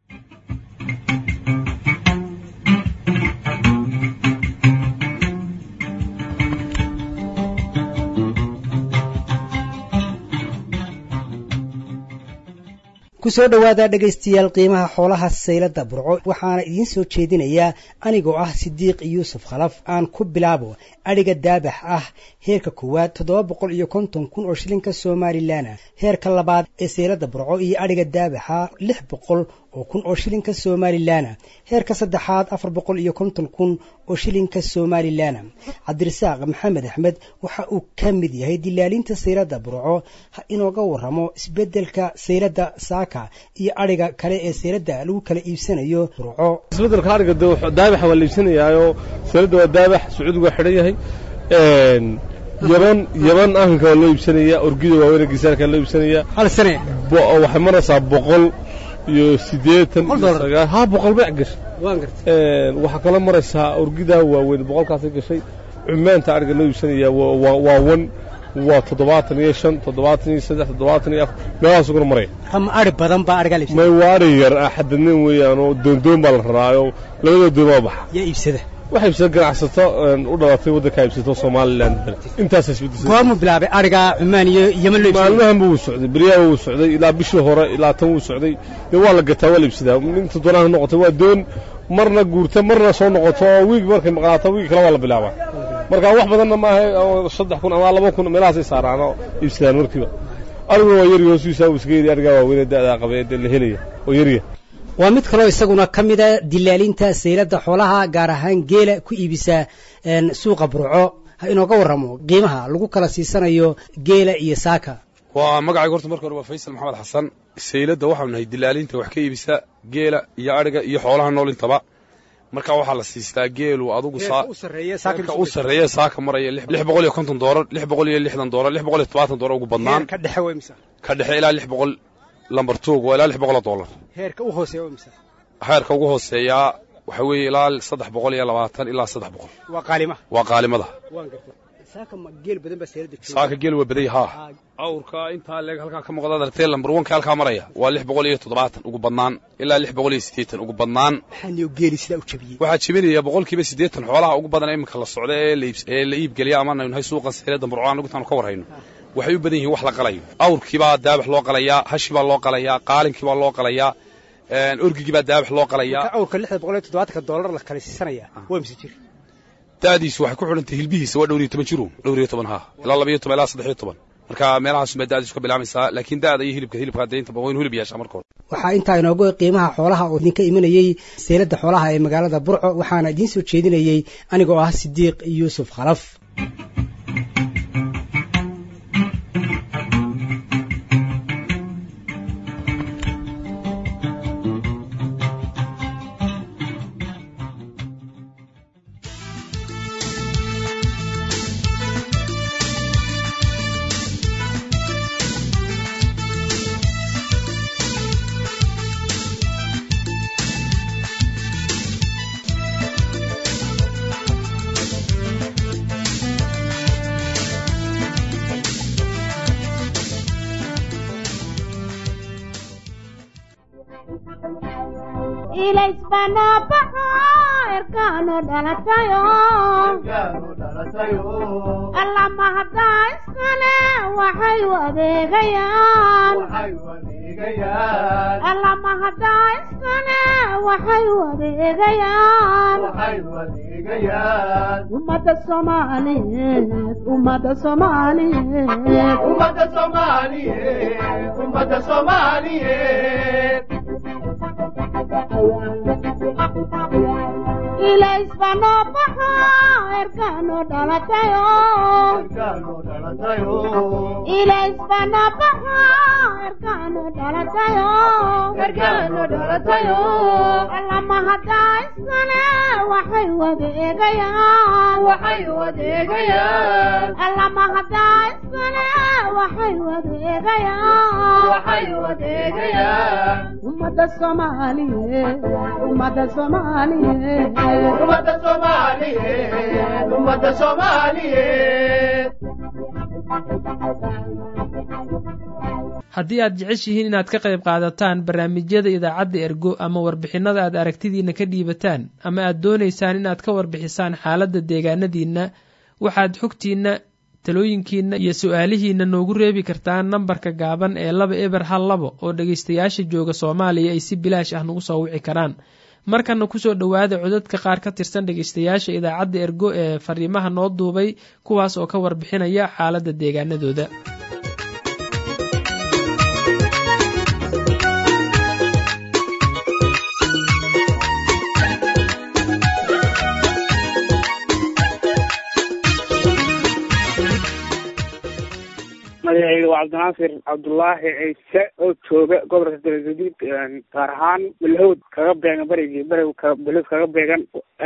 kusoo dhowaada dhegaystayaal qiimaha xoolaha saylada burco waxaana idiin soo jeedinayaa anigoo ah sidiiq yuusuf khalaf aan ku bilaabo adhiga daabax ah heerka koowaad toddoba boqol iyo konton kun oo shilinka somalilan heerka labaad ee saylada burco iyo adhiga daabaxa lix boqol oo kun oo shilinka somalilan heerka saddexaad afar boqol iyo konton kun oo shilinka somalilan cabdirasaaq maxamed axmed waxa uu ka mid yahay dilaalinta saylada burco ha inooga waramo isbedelka saylada saaka iyo adhiga kale ee saylada lagu kala iibsanayo burco isbedelka adhiga daabaxa waa la iibsanayaayo saylada waa daabax sacuudigu waa xidhan yahay yaban yaban ahanka waa loo iibsanaya orgida waaweyn gisaarka loo iibsanaya hal sane waxay maraysaa boqol iyo siddeetan ha boqol bay gashay waxaa kala maraysaa orgida waaweyn boqolkaasay gashay cumaanta adhiga loo iibsanaya waa wan waa toddobaatan iyo shan toddobaatan iyo saddex toddobaatan iyo afar meelahaas uguna maraya ama adhi badan baa adhiga la may waa adhi yar ah xadadnin weeyaan oo doondoon baa la raraayo labadoo doomaa baxa yaa iibsada waxay iibsada ganacsato u dhalatay waddankaa iibsato somalilan intaas isbedesay goormu bilaabay adhiga cumaan iyo yeman loo maalmahan buu socday beryaha wuu socday ilaa bishii hore ilaa tan wuu socday dee waa la gataa waa la iibsadaa inta doonaha noqotay waa doon marna guurta marna soo noqoto oo wiig markay maqnaato wiig kale waa la bilaabaa marka wax badanna maaha saddex kun ama laba kun meelahaasay saaraan oo iibsadaan markiiba adhiguna waa yari hoostiisa uu iska yeri adhigaa waaweyn da'daa qaba ee la helaya oo yariya waa mid kaloo isaguna ka mida dilaalinta saylada xoolaha gaar ahaan geela ku iibisa suuqa burco ha inooga warramo qiimaha lagu kala siisanayo geela iyo saaka waa magacayga horta marka hore waa faysal maxamed xasan sayladda waxaanu nahay dilaalinta wax ka iibisa geela iyo adhiga iyo xoolaha nool intaba marka waxaa la siistaa geelu adugu u sarreeya saaka maraya lix boqol iyo konton doolar lix boqol iyo lixdan doolar lix boqol iyo todobaatan doolar ugu badnaan ka dhexe wey mise ka dhexe ilaa lix boqol lambar tuug waa ilaa lix boqol oo doolar heerka u hooseeya wey mise heerka ugu hooseeyaa waxa weeye ilaa saddex boqol iyo labaatan ilaa saddex boqol waa qaalima waa qaalimada waan gartay saaka ma geel badan baa saylada jooga saaka geel waa baday haa awrka intaa leeg halkaa ka muuqda dartee lambar wanka halkaa maraya waa lix boqol iyo toddobaatan ugu badnaan ilaa lix boqol iyo siddeetan ugu badnaan maxaaniyo geeli sidaa u jabiyey waxaa jebinaya boqolkiiba siddeetan xoolaha ugu badan iminka la socda ee la ee la iibgeliya ama aynu nahay suuqan saylada burco anagu intaanu ka warhayno waxay u badan yihiin wax la qalayo awrkiibaa daabax loo qalayaa hashibaa loo qalayaa qaalinkiibaa loo qalayaa orgigiibaa daabax loo qalayaa awrka lixda boqol iyo toddobaatanka doolar la kala siisanaya waa mise jir da'diisu waxay ku xidhantay hilbihiisa waa dhowr iyo toban jiru dhowr iyo toban haa ilaa laba iyo toban ilaa saddex iyo toban marka meelahaas bay da'diisu ka bilaamaysaa laakiin da'da iyo hilibka hilibka hadee inta badan waynu hilib yeeshaa marka hore waxaa intaa inoogu qiimaha xoolaha oo idinka imanayey seylada xoolaha ee magaalada burco waxaana idiin soo jeedinayey anigoo ah sidiiq yuusuf khalaf alla mahaddaa iskale waxay u adeegayaan alla mahaddaa iskale waxay u adeegayaan ummadda soomaaliyeed ummadda soomaaliyeed ummadda soomaaliyeed ummadda soomaaliyeed ilays baa noo baxa ergaanoo dhalatayo ilays baa noo baxa ergaanoo dhalatayo ergaanoo dhalatayo alla mahaddaa iskale waxay wadeegayaan waxay wadeegayaan alla mahaddaa iskale waxay wadeegayaan waxay wadeegayaan ummadda soomaaliyeed ummadda soomaaliyeed ummadda soomaaliyeed ummadda soomaaliyeed haddii aad jeceshihiin inaad ka qayb qaadataan barnaamijyada idaacadda ergo ama warbixinada aad aragtidiinna ka dhiibataan ama aad doonaysaan inaad ka warbixisaan xaaladda deegaanadiinna waxaad xogtiinna talooyinkiinna iyo su-aalihiinna noogu reebi kartaan nambarka gaaban ee laba eber hal labo oo dhegaystayaasha jooga soomaaliya ay si bilaash ah nagu soo wici karaan markana kusoo dhowaada codadka qaar ka tirsan dhegaystayaasha idaacadda ergo ee fariimaha noo duubay kuwaas oo ka warbixinaya xaaladda deegaanadooda magacayga waa cabdinaasir cabdullaahi ciise oo jooga gobolka galgaduud gaar ahaan balhowd kaga beegan berigii berig balhowd kaga beegan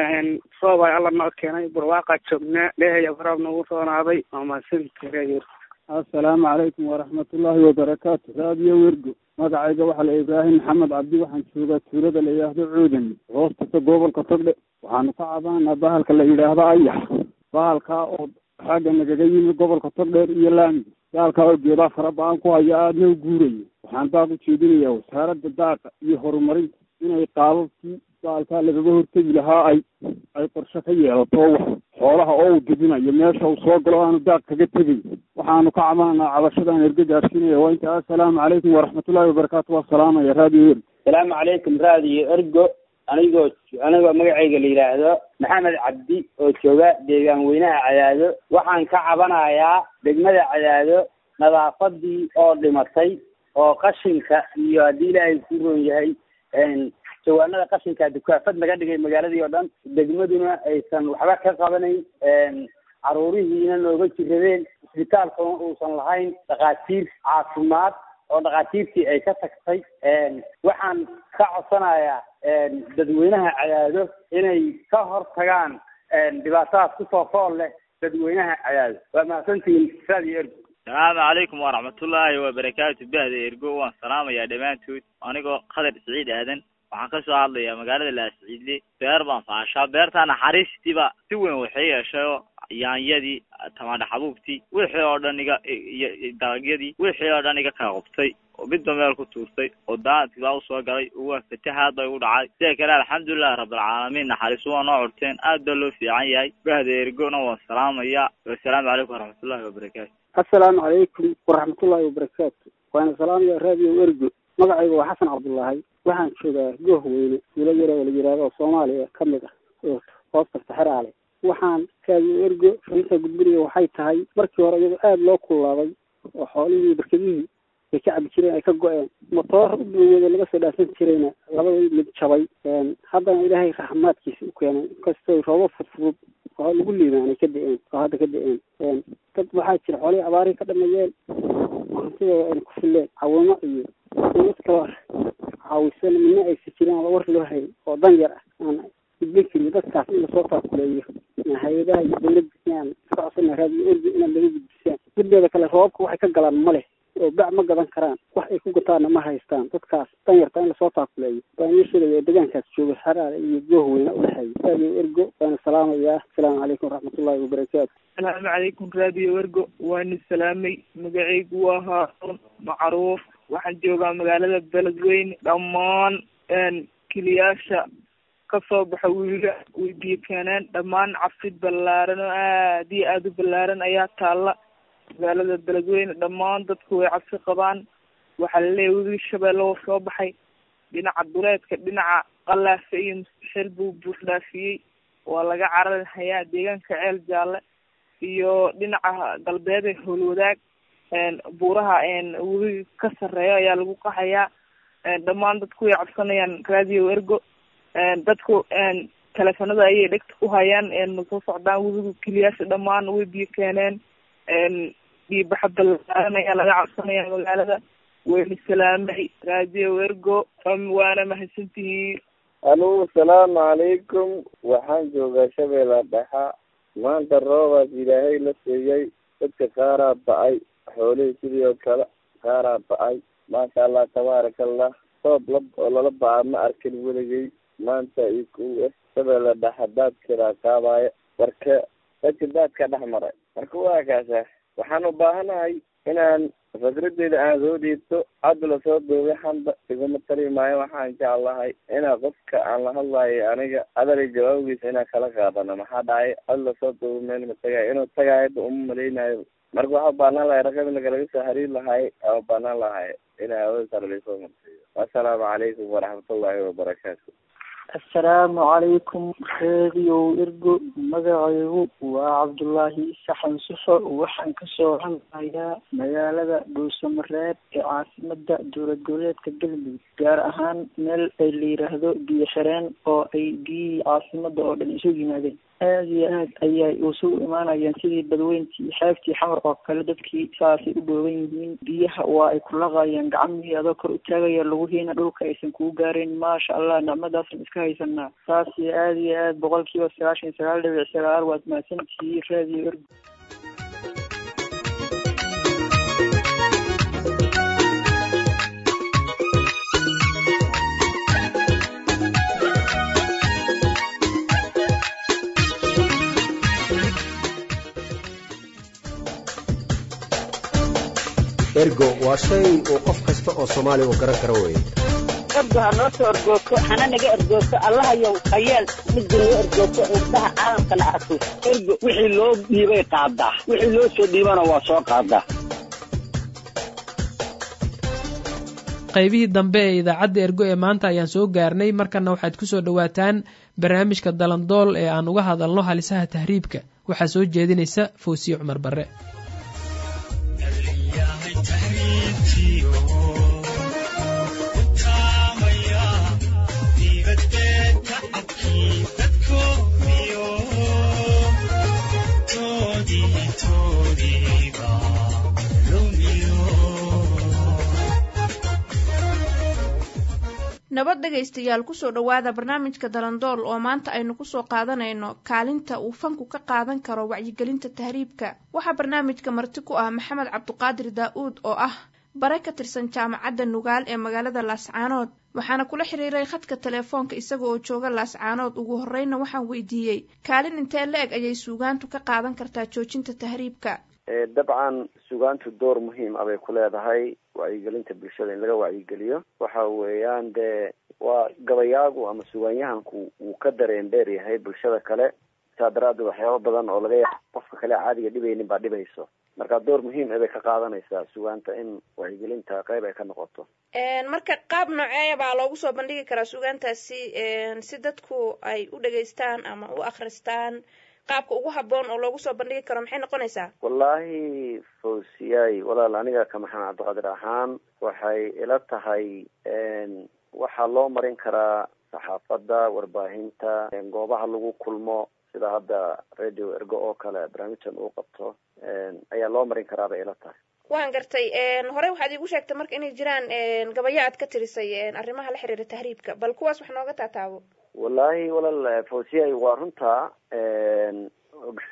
roob ay alla noo keenay barwaaqaa joognaa leehaya faraab noogu roonaaday waa mahadsantireer assalaamu calaykum waraxmatullaahi wabarakaatu raadiyo wergo magacayga waxaa la ibraahim maxamed cabdi waxaan joogaa tuulada la yidhaahdo cuudan hoostasa gobolka togdhe waxaanu ka cabaanaa bahalka la yidhaahdo ayax bahalkaa oo xagga nagaga yimi gobolka togdheer iyo laami daalkaa oo geedaa fara ba-an ku haya aadna u guurayo waxaan daaq u jeedinayaa wasaaradda daaqa iyo horumarinta inay qaababkii daalkaa lagaga hortegi lahaa ay ay qorshe ka yeelato oo xoolaha oo uu dibinayo meesha uu soo galo aanu daaq kaga tegay waxaanu ka cabananaa cabashadaan erga gaarsiinaya waa inta assalaamu calaykum waraxmatullaahi wabarakaatu waa salaamaya raadiyo ergo salaamu calaykum raadiyo ergo anigoo anigoo magacayga la yidhaahdo maxamed cabdi oo jooga deegaan weynaha cadaado waxaan ka cabanayaa degmada cadaado nadaafadii oo dhimatay oo qashinka iyo haddii ilaahay ku roon yahay jawaanada qashinka dukaafad naga dhigay magaaladii oo dhan degmaduna aysan waxba ka qabanayn caruurihiina nooga jiradeen isbitaalkuna uusan lahayn dhakhaatiir caafimaad oo dhakhaatiirtii ay ka tagtay waxaan ka codsanayaa dadweynaha cadaado inay ka hor tagaan dhibaatadaas kusoo fool leh dadweynaha cadaado waa mahadsantihiin raadiyo ergo salaamu calaykum waraxmatullaahi wabarakaatu bahda ergo waan salaamayaa dhammaantood anigoo khadar siciid aadan waxaan kasoo hadlayaa magaalada laasciidle beer baan faashaa beertaa naxariistiiba si weyn waxay yeeshay oo yaanyadii tamaandha xabuubtii wixii oo dhan iga iyo dalagyadii wixii oo dhan iga kala qubtay oo midba meel ku tuurtay oo daantii baa usoo galay oo waa fatahaad bay u dhacay sidoo kale alxamdulilahi rabbilcaalamiin naxariisu waa noo curteen aad baa loo fiican yahay bahda ergona waan salaamayaa wasalaamu calaykum waraxmatullahi wabarakaatu assalaamu calaykum waraxmatullaahi wabarakaatu waana salaamaya raadiyo ergo magacayga waa xasan cabdullaahi waxaan joogaa gooh weyne wiilo yar oo la yidhaahdo oo soomaaliya ka mid ah oo hoosta saxeraale waxaan raadiyo ergo fariinta gudbinaya waxay tahay markii hore iyadoo aada loo kullaaday oo xoolihii barkadihii ay ka cabi jireen ay ka go-een motoor u dhoweeda laga soo dhaafsan jirayna labadii mid jabay haddana ilaahay raxmaadkiisa u keenay inkastoo roobo fudfudud oo lagu liibaanay ka da-een oo hadda ka da-een dad waxaa jira xoolihii abaarihii ka dhameeyeen oo hantidooda ayna ku filleen cawimo iyo mid kaloo caawisan midna aysa jirin ama war loo hayn oo dan yar ah aan gudbin karin dadkaas in lasoo taakuleeyo hay-adaha iyo dawladda inaan iska codsana raadiyo ergo inaad laga gudbisaan gudbeeda kale roobabka waxay ka galaan ma leh oo bac ma gadan karaan wax ay ku gataanna ma haystaan dadkaas dan yarta in lasoo taakuleeyo baan ii sheegaya oo deegaankaas jooga xaraale iyo gooh weyne udhexeeya raadiyo ergo waana salaamayaa asalaamu calaykum waraxmatullaahi wabarakaatu asalaamu calaykum raadiyo ergo waana salaamay magacaygu waa haaruun macruuf waxaan joogaa magaalada beledweyne dhammaan kiliyaasha kasoo baxa wiila way biyo keeneen dhammaan cabsi ballaaran oo aad iyo aada u ballaaran ayaa taalla magaalada beledweyne dhammaan dadku way cabsi qabaan waxaa laleeyahy webiga shabeelle oo soo baxay dhinaca duleedka dhinaca qalaafe iyo mustaxil buu buux dhaafiyey waa laga carari hayaa deegaanka ceel jaalle iyo dhinaca galbeed ee howlwadaag buuraha webiga ka sarreeya ayaa lagu qaxayaa dhammaan dadku way cabsanayaan radio ergo dadku teleefanada ayay dhegta ku hayaan ma soo socdaan webiga keliyaasha dhammaan way biyo keeneen biyobaxa ballaaran ayaa laga cabsanaya magaalada wayna salaamay radio ergo waana mahadsantihiin alugu salaamu calaykum waxaan joogaa shabeella dhexa maanta roobaas ilaahay la siiyey dadka qaaraa ba-ay xoolihii sidii oo kale qaaraa ba-ay maasha allah tabaaraka allah roob la oo lala ba-a ma arkin weligay maanta iyo kuwa shabeella dhexa daadkeedaa qaadaayo marka dadka daadka dhex maray marka waa kaasa waxaan u baahanahay inaan fikradeyda aan soo dhiibto hadda lasoo duubay handa iguma tali maayo waxaan jeclahay inaa qofka aan la hadlayo aniga adalay jawaabigiisa inaan kala qaadano maxaa dhacay had lasoo duubay meel ma tagayo inuu tagayo hadda uma malaynayo marka waxaa baanaan lahay raqamila laga soo hariir lahay ama baanaan lahay inaa hawada sare laysoo marsiiyo assalaamu calaykum waraxmatullaahi wabarakaatu assalaamu calaykum radio ergo magacaygu waa cabdullaahi saxan sufo waxaan kasoo hadlayaa magaalada dhuusamareeb ee caasimada dowlad goboleedka galmudug gaar ahaan meel ay la yiraahdo biyo xireen oo ay biyihii caasimada oo dhan isugu yimaadeen aada iyo aad ayay isugu imaanayeen sidii badweyntii xeebtii xamar oo kale dadkii saasay u dhooban yihiin biyaha waa ay ku laqayeen gacmihii adoo kor u taagaya laguhiina dhulka aysan kugu gaarayn maasha allah nicmadaasan iska haysanaa saas iyo aada iyo aad boqol kiiba sagaashan iyo sagaal dhibic sagaal waad mahadsantihiin radio ergo ergo waa shay uu qof kasta oo soomaaliya uu garan karo weeye ergo ha noo soo ergoogto hana naga ergoogto allahayow hayeel midda noo ergoogto indhaha caalamkana arko ergo wixii loo dhiibay qaadaa wixii loo soo dhiibana waa soo qaadaa qaybihii dambe ee idaacadda ergo ee maanta ayaan soo gaarnay markana waxaad ku soo dhowaataan barnaamijka dalandool ee aan uga hadalno halisaha tahriibka waxaa soo jeedinaysa foosiye cumar barre nabad dhegaystayaal kusoo dhowaada barnaamijka dalandool oo maanta aynu kusoo qaadanayno kaalinta uu fanku ka qaadan karo wacyigelinta tahriibka waxaa barnaamijka marti ku ah maxamed cabduqaadir daa-uud oo ah bare ka tirsan jaamacadda nugaal ee magaalada laascaanood waxaana kula xiriiray khadka teleefoonka isaga oo jooga laascaanood ugu horreyna waxaan weydiiyey kaalin intee la-eg ayay suugaantu ka qaadan kartaa joojinta tahriibka dabcan sugaantu door muhiim ah bay ku leedahay wacyigelinta bulshada in laga wacyigeliyo waxa weeyaan dee waa gabayaagu ama sugaanyahanku wuu ka dareen dheer yahay bulshada kale saa daraaddeed waxyaaba badan oo laga yaabo qofka kale caadiga dhibaynin baa dhibayso marka door muhiim ah bay ka qaadanaysaa sugaanta in wacyigelinta qayb ay ka noqoto marka qaab nooceeya baa loogu soo bandhigi karaa sugaantaasi si dadku ay u dhegaystaan ama u akristaan qaabka ugu haboon oo loogu soo bandhigi karo maxay noqonaysaa wallaahi fawsiyay walaal aniga ka maxamed cabdiqaadir ahaan waxay ila tahay waxaa loo marin karaa saxaafadda warbaahinta goobaha lagu kulmo sida hadda radio ergo oo kale barnaamijkan uu qabto ayaa loo marin karaa bay ila tahay waan gartay horey waxaad iigu sheegtay marka inay jiraan gabayo aad ka tirisay arrimaha la xiriira tahriibka bal kuwaas wax nooga taataabo wallaahi walaal fawsiyay waa runta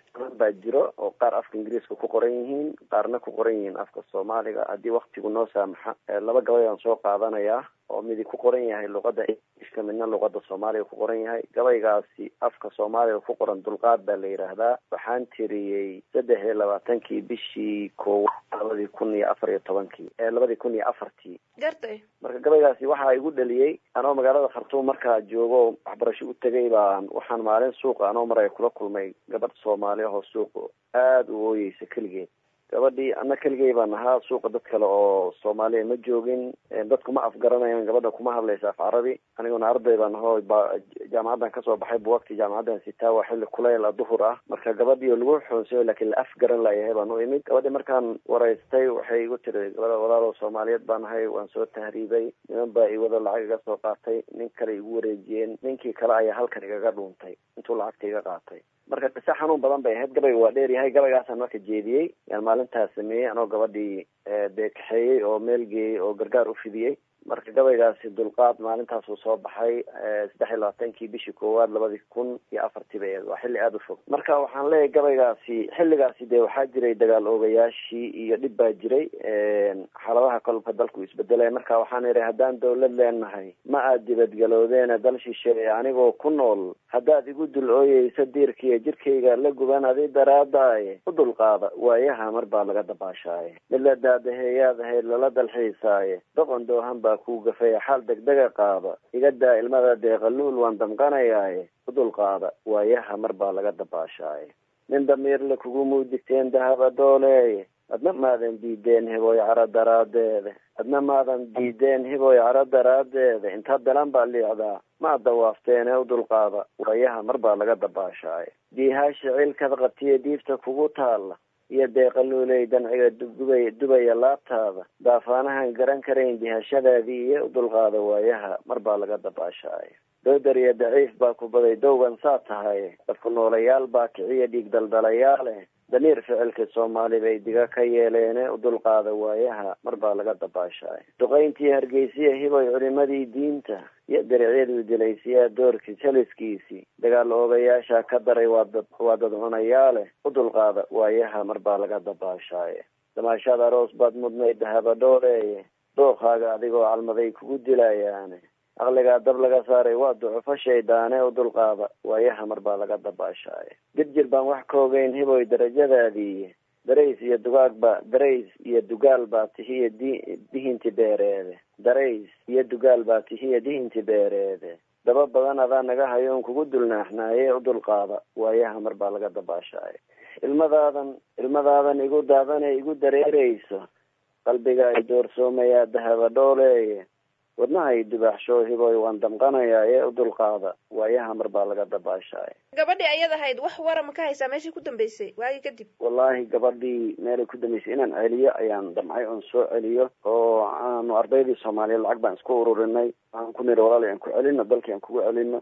badan baa jiro oo qaar afka ingiriiska ku qoran yihiin qaarna ku qoran yihiin afka soomaaliga haddii waktigu noo saamaxa laba gabay aan soo qaadanayaa oo midi ku qoran yahay luqadda ingiriiska midna luqadda soomaaliga ku qoran yahay gabaygaasi afka soomaaliga ku qoran dulqaad baa la yidhaahdaa waxaan tiriyey saddex iyo labaatankii bishii koowaad labadii kun iyo afar iyo tobankii ee labadii kun iyo afartii gartay marka gabaygaasi waxaa igu dhaliyey anoo magaalada khartuum markaa joogo waxbarasho u tegay baan waxaan maalin suuqa anoo maraya kula kulmay gabadh soomaali ahoo suuqa aada u ooyeysa keligeed gabadhii ana keligay baan ahaa suuqa dad kale oo soomaaliya ma joogin dadku ma afgaranayaan gabadha kuma hadlaysa af carabi aniguna arday baan ahoo jaamacaddan kasoo baxay buwagti jaamacaddan sitaawa xilli kuleyl a duhur ah marka gabadhii oo lagu xoonsayo laakiin la afgaran layahay baan u imid gabadhii markaan waraystay waxay igu tiri gabadha walaalow soomaaliyeed baan ahay waan soo tahriibay niman baa iwada lacag iga soo qaatay nin kale igu wareejiyeen ninkii kale ayaa halkan igaga dhuuntay intuu lacagta iga qaatay marka qise xanuun badan bay ahayd gabayga waa dheer yahay gabaygaasaan marka jeediyey yaan maalintaas sameeyey anoo gabadhii dee kaxeeyey oo meel geeyey oo gargaar u fidiyey marka gabaygaasi dulqaad maalintaasuu soo baxay saddex iyo labaatankii bishii koowaad labadii kun iyo afartii bay waa xilli aada u fog marka waxaan leeyahay gabaygaasi xilligaasi dee waxaa jiray dagaal oogayaashii iyo dhib baa jiray xaaladaha kolka dalku isbedelaya marka waxaan idhi haddaan dawlad leenahay ma aad dibadgaloodeena dal shisheeye anigoo ku nool haddaad igu dul ooyeysa diirkiiyo jirkayga la guban adi daraadaaye u dulqaada waayaha mar baa laga dabaashaaye mid la daadaheeyaad ahayd lala dalxiisaaye doqon doohan baa kuu gafaya xaal degdega qaada iga daa ilmada deeqaluul waan damqanayaaye u dulqaada waayaha mar baa laga dabaashaaye nin damiirle kugu muudigteen dahaba dooleeye adna maadan diideen hiboy caro daraadeeda adna maadan diideen hiboy caro daraadeeda intaad dalan baa liicdaa ma dawaafteene u dulqaada waayaha mar baa laga dabaashaaye diihaashi ciilkad qabtiyo diifta kugu taalla iyo deeqaluuley danciga dubay dubaya laabtaada daafaanahan garan karayn dihashadaadii iyo u dulqaada waayaha mar baa laga dabaashaaye dowdar iyo daciif baa ku baday dowgan saa tahay dadku noolayaal baa kiciya dhiig daldalayaale damiir ficilka soomaali bay diga ka yeeleene u dulqaada waayaha mar baa laga dabaashaaye duqayntii hargeysiya hiboy culimadii diinta iyo daricyaduu dilaysiyaa doorkii saliskiisii dagaal oogayaasha ka daray waa dad waa dad cunayaale u dulqaada waayaha mar baa laga dabaashaaye damaashaad aroos baad mudnayd dahaba dhooleeye dookaaga adigoo calmaday kugu dilayaane aqligaa dab laga saaray waa ducufo shaydaane u dulqaada waayaha mar baa laga dabaashaaye jirjir baan wax ka ogeyn hiboy darajadaadii darays iyo dugaag ba darays iyo dugaal baa tihiyo di dihinti beereede darays iyo dugaal baa tihiyo dihinti beereede daba badan adaa naga hayo on kugu dulnaaxnaaye u dulqaada waayaha mar baa laga dabaashaaye ilmadaadan ilmadaadan igu daadane igu dareereyso qalbiga ay doorsoomayaa dahaba dhooleeye wadnahay dubaaxsho hiboy waan damqanayaa ee u dulqaada waayaha mar baa laga dabaashaaye gabadhii ayad ahayd wax wara ma ka haysaa meeshii ku dambeysay waagii kadib wallaahi gabadhii meelay ku dambeysay inaan celiyo ayaan damcay oon soo celiyo oo aanu ardaydii soomaaliyeed lacag baan isku ururinay waxaan ku niri walaali aan ku celino dalkii aan kugu celino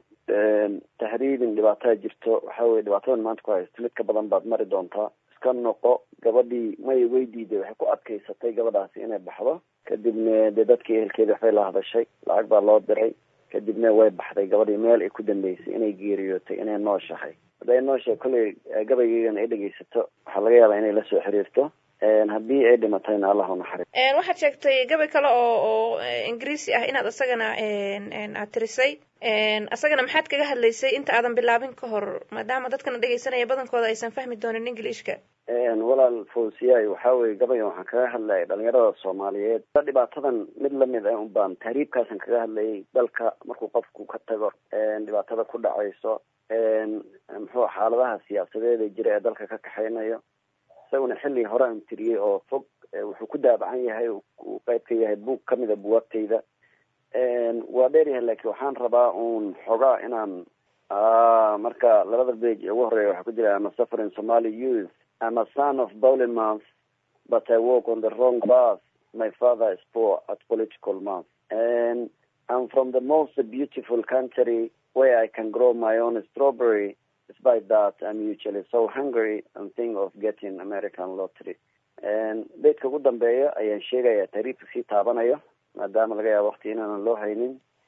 tahriibin dhibaataa jirto waxa weye dhibaatadan maanta ku haysto mid ka badan baad mari doontaa iska noqo gabadhii may way diiday waxay ku adkaysatay gabadhaasi inay baxdo kadibna dee dadkii ehelkeeda waxbay la hadashay lacag baa loo diray kadibna way baxday gabadhii meel ay ku dambeysay inay geeriyootay inay nooshahay hadday nooshahay kolley gabaygeygana ay dhegaysato waxaa laga yaabaa inay lasoo xiriirto haddii ay dhimatayna allah unaxariis waxaad sheegtay gabay kale oo oo ingiriisi ah inaad isagana aad tirisay isagana maxaad kaga hadlaysay inta aadan bilaabin ka hor maadaama dadkana dhegaysanaya badankooda aysan fahmi doonin englishka walaal fawsiyaay waxaa weye gabayan waxaan kaga hadlayay dhalinyarada soomaaliyeed dhibaatadan mid lamid ah un baan tahriibkaasan kaga hadlayay dalka markuu qofku ka tago dhibaatada ku dhacayso muxuu xaaladaha siyaasadeed ee jira ee dalka ka kaxaynayo isaguna xilli hore aan tiriyey oo fog wuxuu ku daabacan yahay uu qayb ka yahay buug kamida buwaagtayda waa dheer yahay laakiin waxaan rabaa uun xogaa inaan marka labada bage ugu horeeya waxaa ku jira ama suffering somali youth I'm a son of Bournemouth, but I walk on the wrong path. My father is poor at political math. And I'm from the most beautiful country where I can grow my own strawberry. Despite that, I'm usually so hungry and think of getting American lottery. beedka ugu dambeeya ayaan sheegaya taariifka sii taabanayo maadaama laga yaabo wakti inaanan loo haynin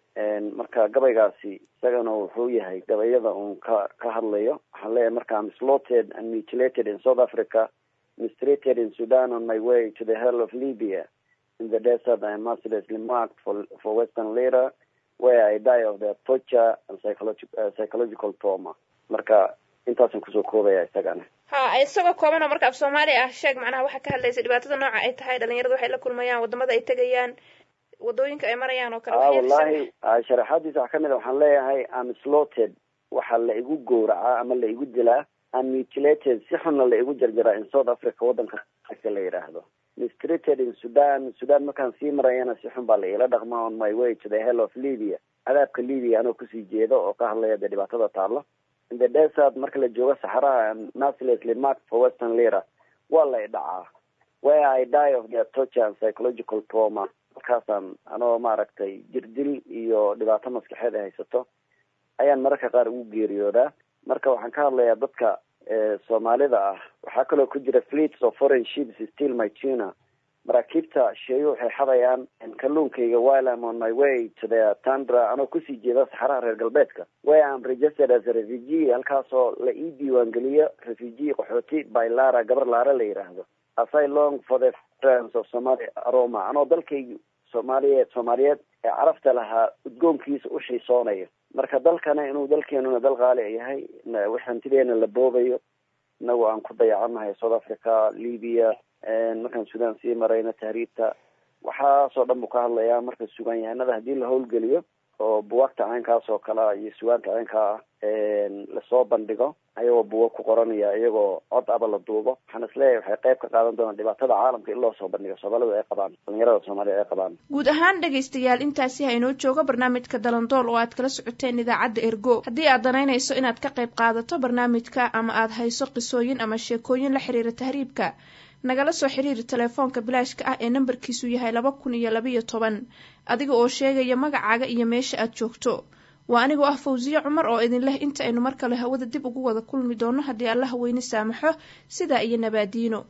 marka gabaygaasi isagana wuxuu yahay gabayada uun ka ka hadlayo waxaan leeyahay marka am slaughtered and mutilated in south africa mistreated in sudan on my way to the hell of libya in the desert i am mercilessly marked for for western leader where i die of the torture and psychological uh, psychological trauma marka intaasan kusoo koobaya isagana ha isagoo kooban oo marka af soomaaliya ah sheeg macnaha waxaa ka hadlaysa dhibaatada nooca ay tahay dhalinyaradu waxay la kulmayaan wadamada ay tegayaan wadooyinka ay marayaan oo kale a wallahi sharaxaadiisa waxaa kamid a waxaan leeyahay am slaughtered waxaa la igu gowracaa ama la igu dilaa am mutilated si xunna la igu jarjaraa in south africa waddanka ka la yidhaahdo mistreated in sudan sudan markaan sii marayana si xun baa la iila dhaqma on my way to the hell of libya cadaabka libya anoo kusii jeedo oo ka hadlaya dee dhibaatada taalo in the desert marka la joogo saxaraha am mercilessly marked for western lira waa la idhacaa where i die of the torture and psychological trauma halkaasaan anoo maaragtay jirdil iyo dhibaato maskaxeed ay haysato ayaan mararka qaar ugu geeriyoodaa marka waxaan ka hadlayaa dadka soomaalida ah waxaa kaloo ku jira fleets of foreign ships still my tuna maraakiibta sheeyo waxay xadayaan kalluunkayga while I'm on my way to the tundra anoo kusii jeeda saxaraha reer galbeedka where I'm registered as a refugee halkaasoo la ii diiwaangeliyo refugee qaxooti by lara gabar laara la yidhaahdo as I long for the friends of Somali aroma anoo dalkaygi soomaaliyeed soomaaliyeed ee carafta lahaa udgoonkiisa u xiisoonayo marka dalkana inuu dalkeenuna dal qaali yahay wix hantideena la boobayo inagu aan ku dayacannahay south africa libya markaan sudan sii marayna tahriibta waxaasoo dhan buu ka hadlayaa marka sugaanyahanada haddii la howlgeliyo oo buwaagta caynkaas oo kale iyo sugaanta caynkaa ah lasoo bandhigo ayagoo buwag ku qoranaya iyagoo cod aba la duubo waxaan isleeyahay waxay qayb ka qaadan doonaan dhibaatada caalamka in loo soo bandhigo soomaalidu ay qabaan dhalinyarada soomaaliya ay qabaan guud ahaan dhegaystayaal intaasi ha inoo joogo barnaamijka dalandool oo aad kala socoteen idaacadda ergo haddii aad danaynayso inaad ka qayb qaadato barnaamijka ama aad hayso qisooyin ama sheekooyin la xiriira tahriibka nagala soo xiriiri telefoonka bilaashka ah ee nambarkiisu yahay laba kun iyo labaiyo toban adiga oo sheegaya magacaaga iyo meesha aad joogto waa anigoo ah fawsiye cumar oo idin leh inta aynu mar kale hawada dib ugu wada kulmi doono haddii allaha weyne saamaxo sidaa iyo nabaadiino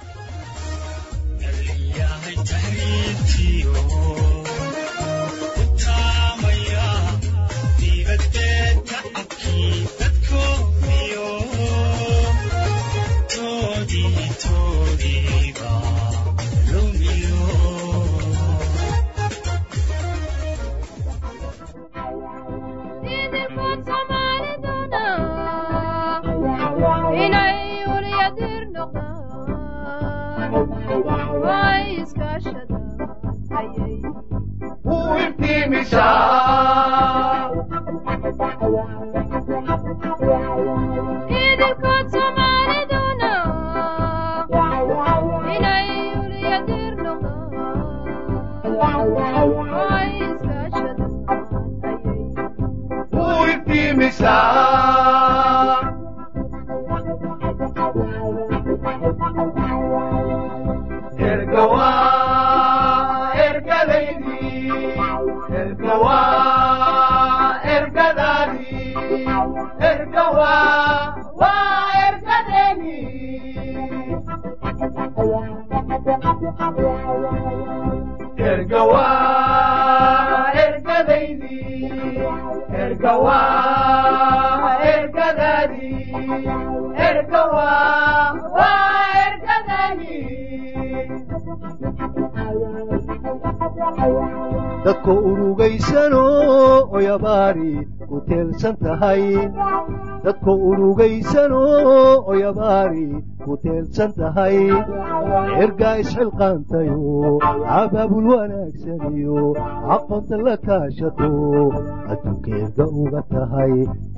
dadka urugaysano oy abaari ku teelsan tahay dadka urugaysano oy abaari ku teelsan tahay ergaa isxilqaantayo abaabul wanaagsaniyo aqoonta la kaashato adduunka erga uga tahay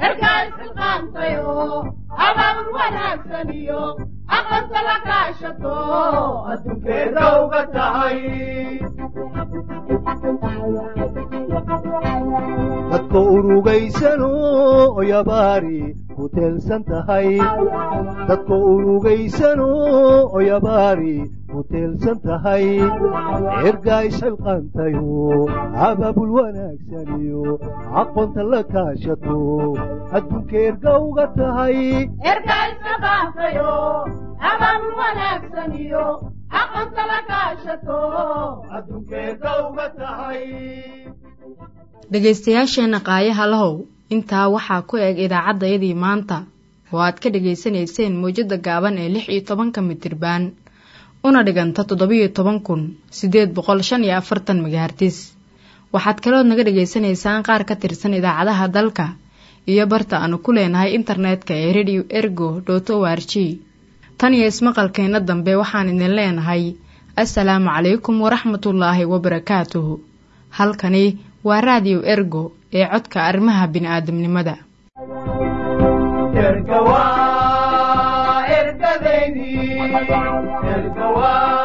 dadka urugaysano oy abaari ku teelsan tahay dadka urugaysano oy abaari ku teelsan tahay ergaa isxilqaantayo abaabul wanaagsaniyo aqoonta la kaashato adduunka erga uga tahay aqoonta la kaashato adduunkeeda uga tahay dhegaystayaasheenna qaayaha lahow intaa waxaa ku eg idaacaddayadii maanta oo aad ka dhegaysanayseen mawjadda gaaban ee lix iyo tobanka mitirbaan una dhiganta toddobiyo toban kun siddeed boqol shan iyo afartan megahartis waxaad kalood naga dhegaysanaysaan qaar ka tirsan idaacadaha dalka iyo barta aanu ku leenahay internetka ee radio ergo dot o r g tan iyo ismaqalkeenna dambe waxaan idin leenahay assalaamu calaykum waraxmatullaahi wabarakaatuhu halkani waa raadiyo ergo ee codka arrimaha bini'aadamnimada erga waa ergadeydii erga waa